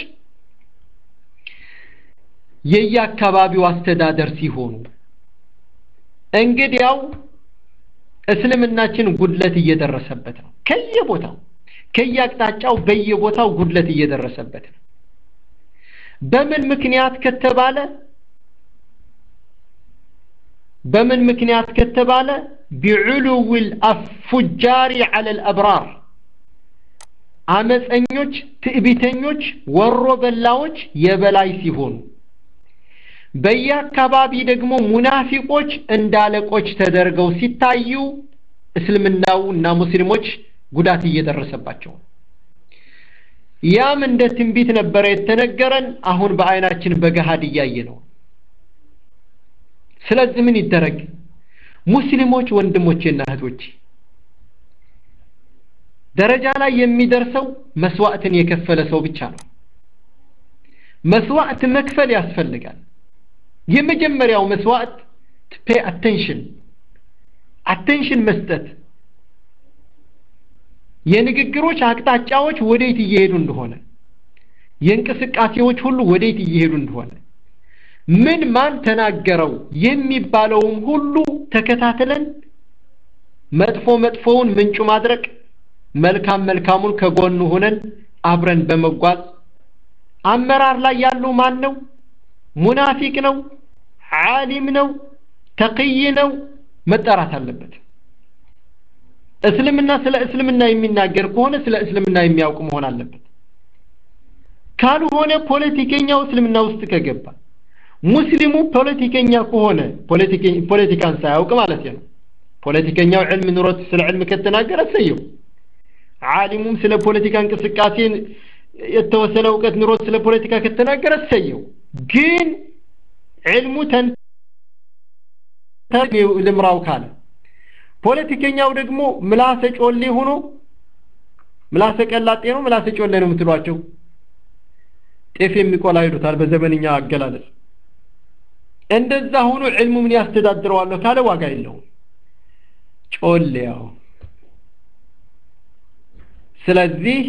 A: የየአካባቢው አስተዳደር ሲሆኑ እንግዲያው እስልምናችን ጉድለት እየደረሰበት ነው ከየቦታው ከየአቅጣጫው በየቦታው ጉድለት እየደረሰበት ነው በምን ምክንያት ከተባለ በምን ምክንያት ከተባለ ቢዑሉው ልአፉጃሪ ዐለ ልአብራር አመፀኞች ትዕቢተኞች ወሮ በላዎች የበላይ ሲሆኑ በየአካባቢ ደግሞ ሙናፊቆች እንዳለቆች ተደርገው ሲታዩ እስልምናው እና ሙስሊሞች ጉዳት እየደረሰባቸው ያም እንደ ትንቢት ነበረ የተነገረን አሁን በአይናችን በገሃድ እያየ ነው ስለዚህ ምን ይደረግ ሙስሊሞች ወንድሞቼና እህቶቼ ደረጃ ላይ የሚደርሰው መስዋዕትን የከፈለ ሰው ብቻ ነው መስዋዕት መክፈል ያስፈልጋል የመጀመሪያው መስዋዕት ፔ አቴንሽን አቴንሽን መስጠት የንግግሮች አቅጣጫዎች ወዴት እየሄዱ እንደሆነ የእንቅስቃሴዎች ሁሉ ወዴት እየሄዱ እንደሆነ ምን ማን ተናገረው የሚባለውም ሁሉ ተከታትለን መጥፎ መጥፎውን ምንጩ ማድረግ መልካም መልካሙን ከጎኑ ሆነን አብረን በመጓዝ አመራር ላይ ያለው ማን ነው ሙናፊቅ ነው ዓሊም ነው ተቅይ ነው መጠራት አለበት እስልምና ስለ እስልምና የሚናገር ከሆነ ስለ እስልምና የሚያውቅ መሆን አለበት ካልሆነ ፖለቲከኛው እስልምና ውስጥ ከገባ ሙስሊሙ ፖለቲከኛ ከሆነ ፖለቲካን ሳያውቅ ማለት ነው ፖለቲከኛው ዕልም ኑሮት ስለ ዕልም ከተናገረ እሰየው ዓሊሙም ስለ ፖለቲካ እንቅስቃሴ የተወሰነ እውቀት ኑሮት ስለ ፖለቲካ ከተናገረ እሰየው ግን ዕልሙ ተን ልምራው ካለ ፖለቲከኛው ደግሞ ምላሰ ጮሌ ሆኖ ምላሰ ቀላጤ ነው ምላሰ ጮሌ ነው የምትሏቸው ጤፍ የሚቆላ ይሉታል በዘመንኛ አገላለጽ እንደዛ ሆኖ ዕልሙ ምን ያስተዳድረዋለሁ ካለ ዋጋ የለውም ጮሌያው ስለዚህ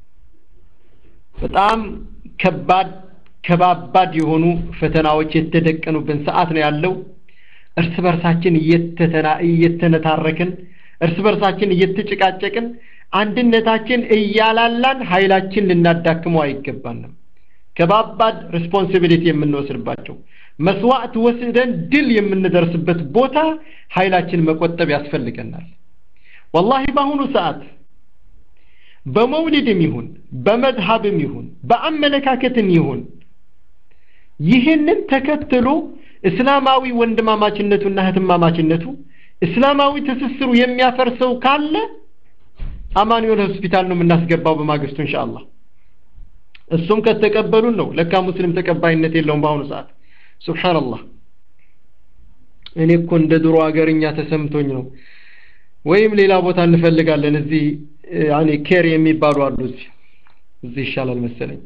A: በጣም ከባድ ከባባድ የሆኑ ፈተናዎች የተደቀኑብን ሰዓት ነው ያለው እርስ በርሳችን እየተነታረክን እርስ በርሳችን እየተጨቃጨቅን አንድነታችን እያላላን ኃይላችን ልናዳክመው አይገባንም ከባባድ ሪስፖንሲቢሊቲ የምንወስድባቸው መስዋዕት ወስደን ድል የምንደርስበት ቦታ ኃይላችን መቆጠብ ያስፈልገናል ወላሂ በአሁኑ ሰዓት በመውሊድም ይሁን በመዝሀብም ይሁን በአመለካከትም ይሁን ይህንን ተከትሎ እስላማዊ ወንድማማችነቱና እህትማማችነቱ እስላማዊ ትስስሩ የሚያፈርሰው ካለ አማኑኤል ሆስፒታል ነው የምናስገባው በማግስቱ ኢንሻአላህ እሱም ከተቀበሉን ነው ለካ ሙስሊም ተቀባይነት የለውም በአሁኑ ሰዓት ሱብሃንአላህ እኔ እኮ እንደ ድሮ ሀገርኛ ተሰምቶኝ ነው ወይም ሌላ ቦታ እንፈልጋለን እዚህ ያኔ ኬር የሚባሉ አሉ እዚህ እዚህ ይሻላል መሰለኝ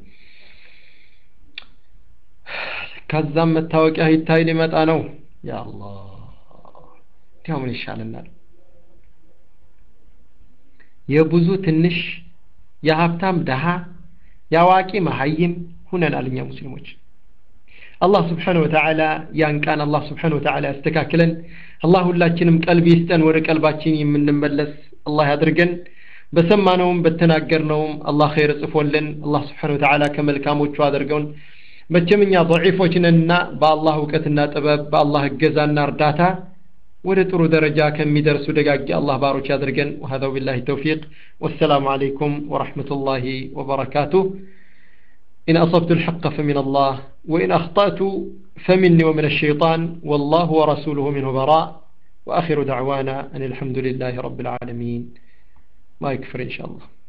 A: ከዛም መታወቂያ ይታይ ሊመጣ ነው ያ አላህ እንዲያው ምን ይሻለናል የብዙ ትንሽ የሀብታም ደሃ የአዋቂ መሀይም ሁነናል እኛ ሙስሊሞች አላህ ስብሓን ወተዓላ ያን ቃን አላህ ስብሓን ወተዓላ ያስተካክለን አላህ ሁላችንም ቀልብ ይስጠን ወደ ቀልባችን የምንመለስ አላህ ያድርገን በሰማነውም በተናገርነውም አላህ ኸይር ጽፎልን አላህ ስብሓን ወተዓላ ከመልካሞቹ አድርገውን መቼም እኛ ضعيፎች ነንና በአላህ እውቀትና ጥበብ በአላህ እገዛና እርዳታ ወደ ጥሩ ደረጃ ከሚደርሱ ደጋጊ አላህ ባሮች ያድርገን وهذا بالله التوفيق والسلام عليكم ورحمة الله وبركاته إن أصبت الحق فمن الله وإن أخطأت فمني ومن الشيطان والله ورسوله منه براء وآخر دعوانا أن الحمد لله رب العالمين ما يكفر إن شاء الله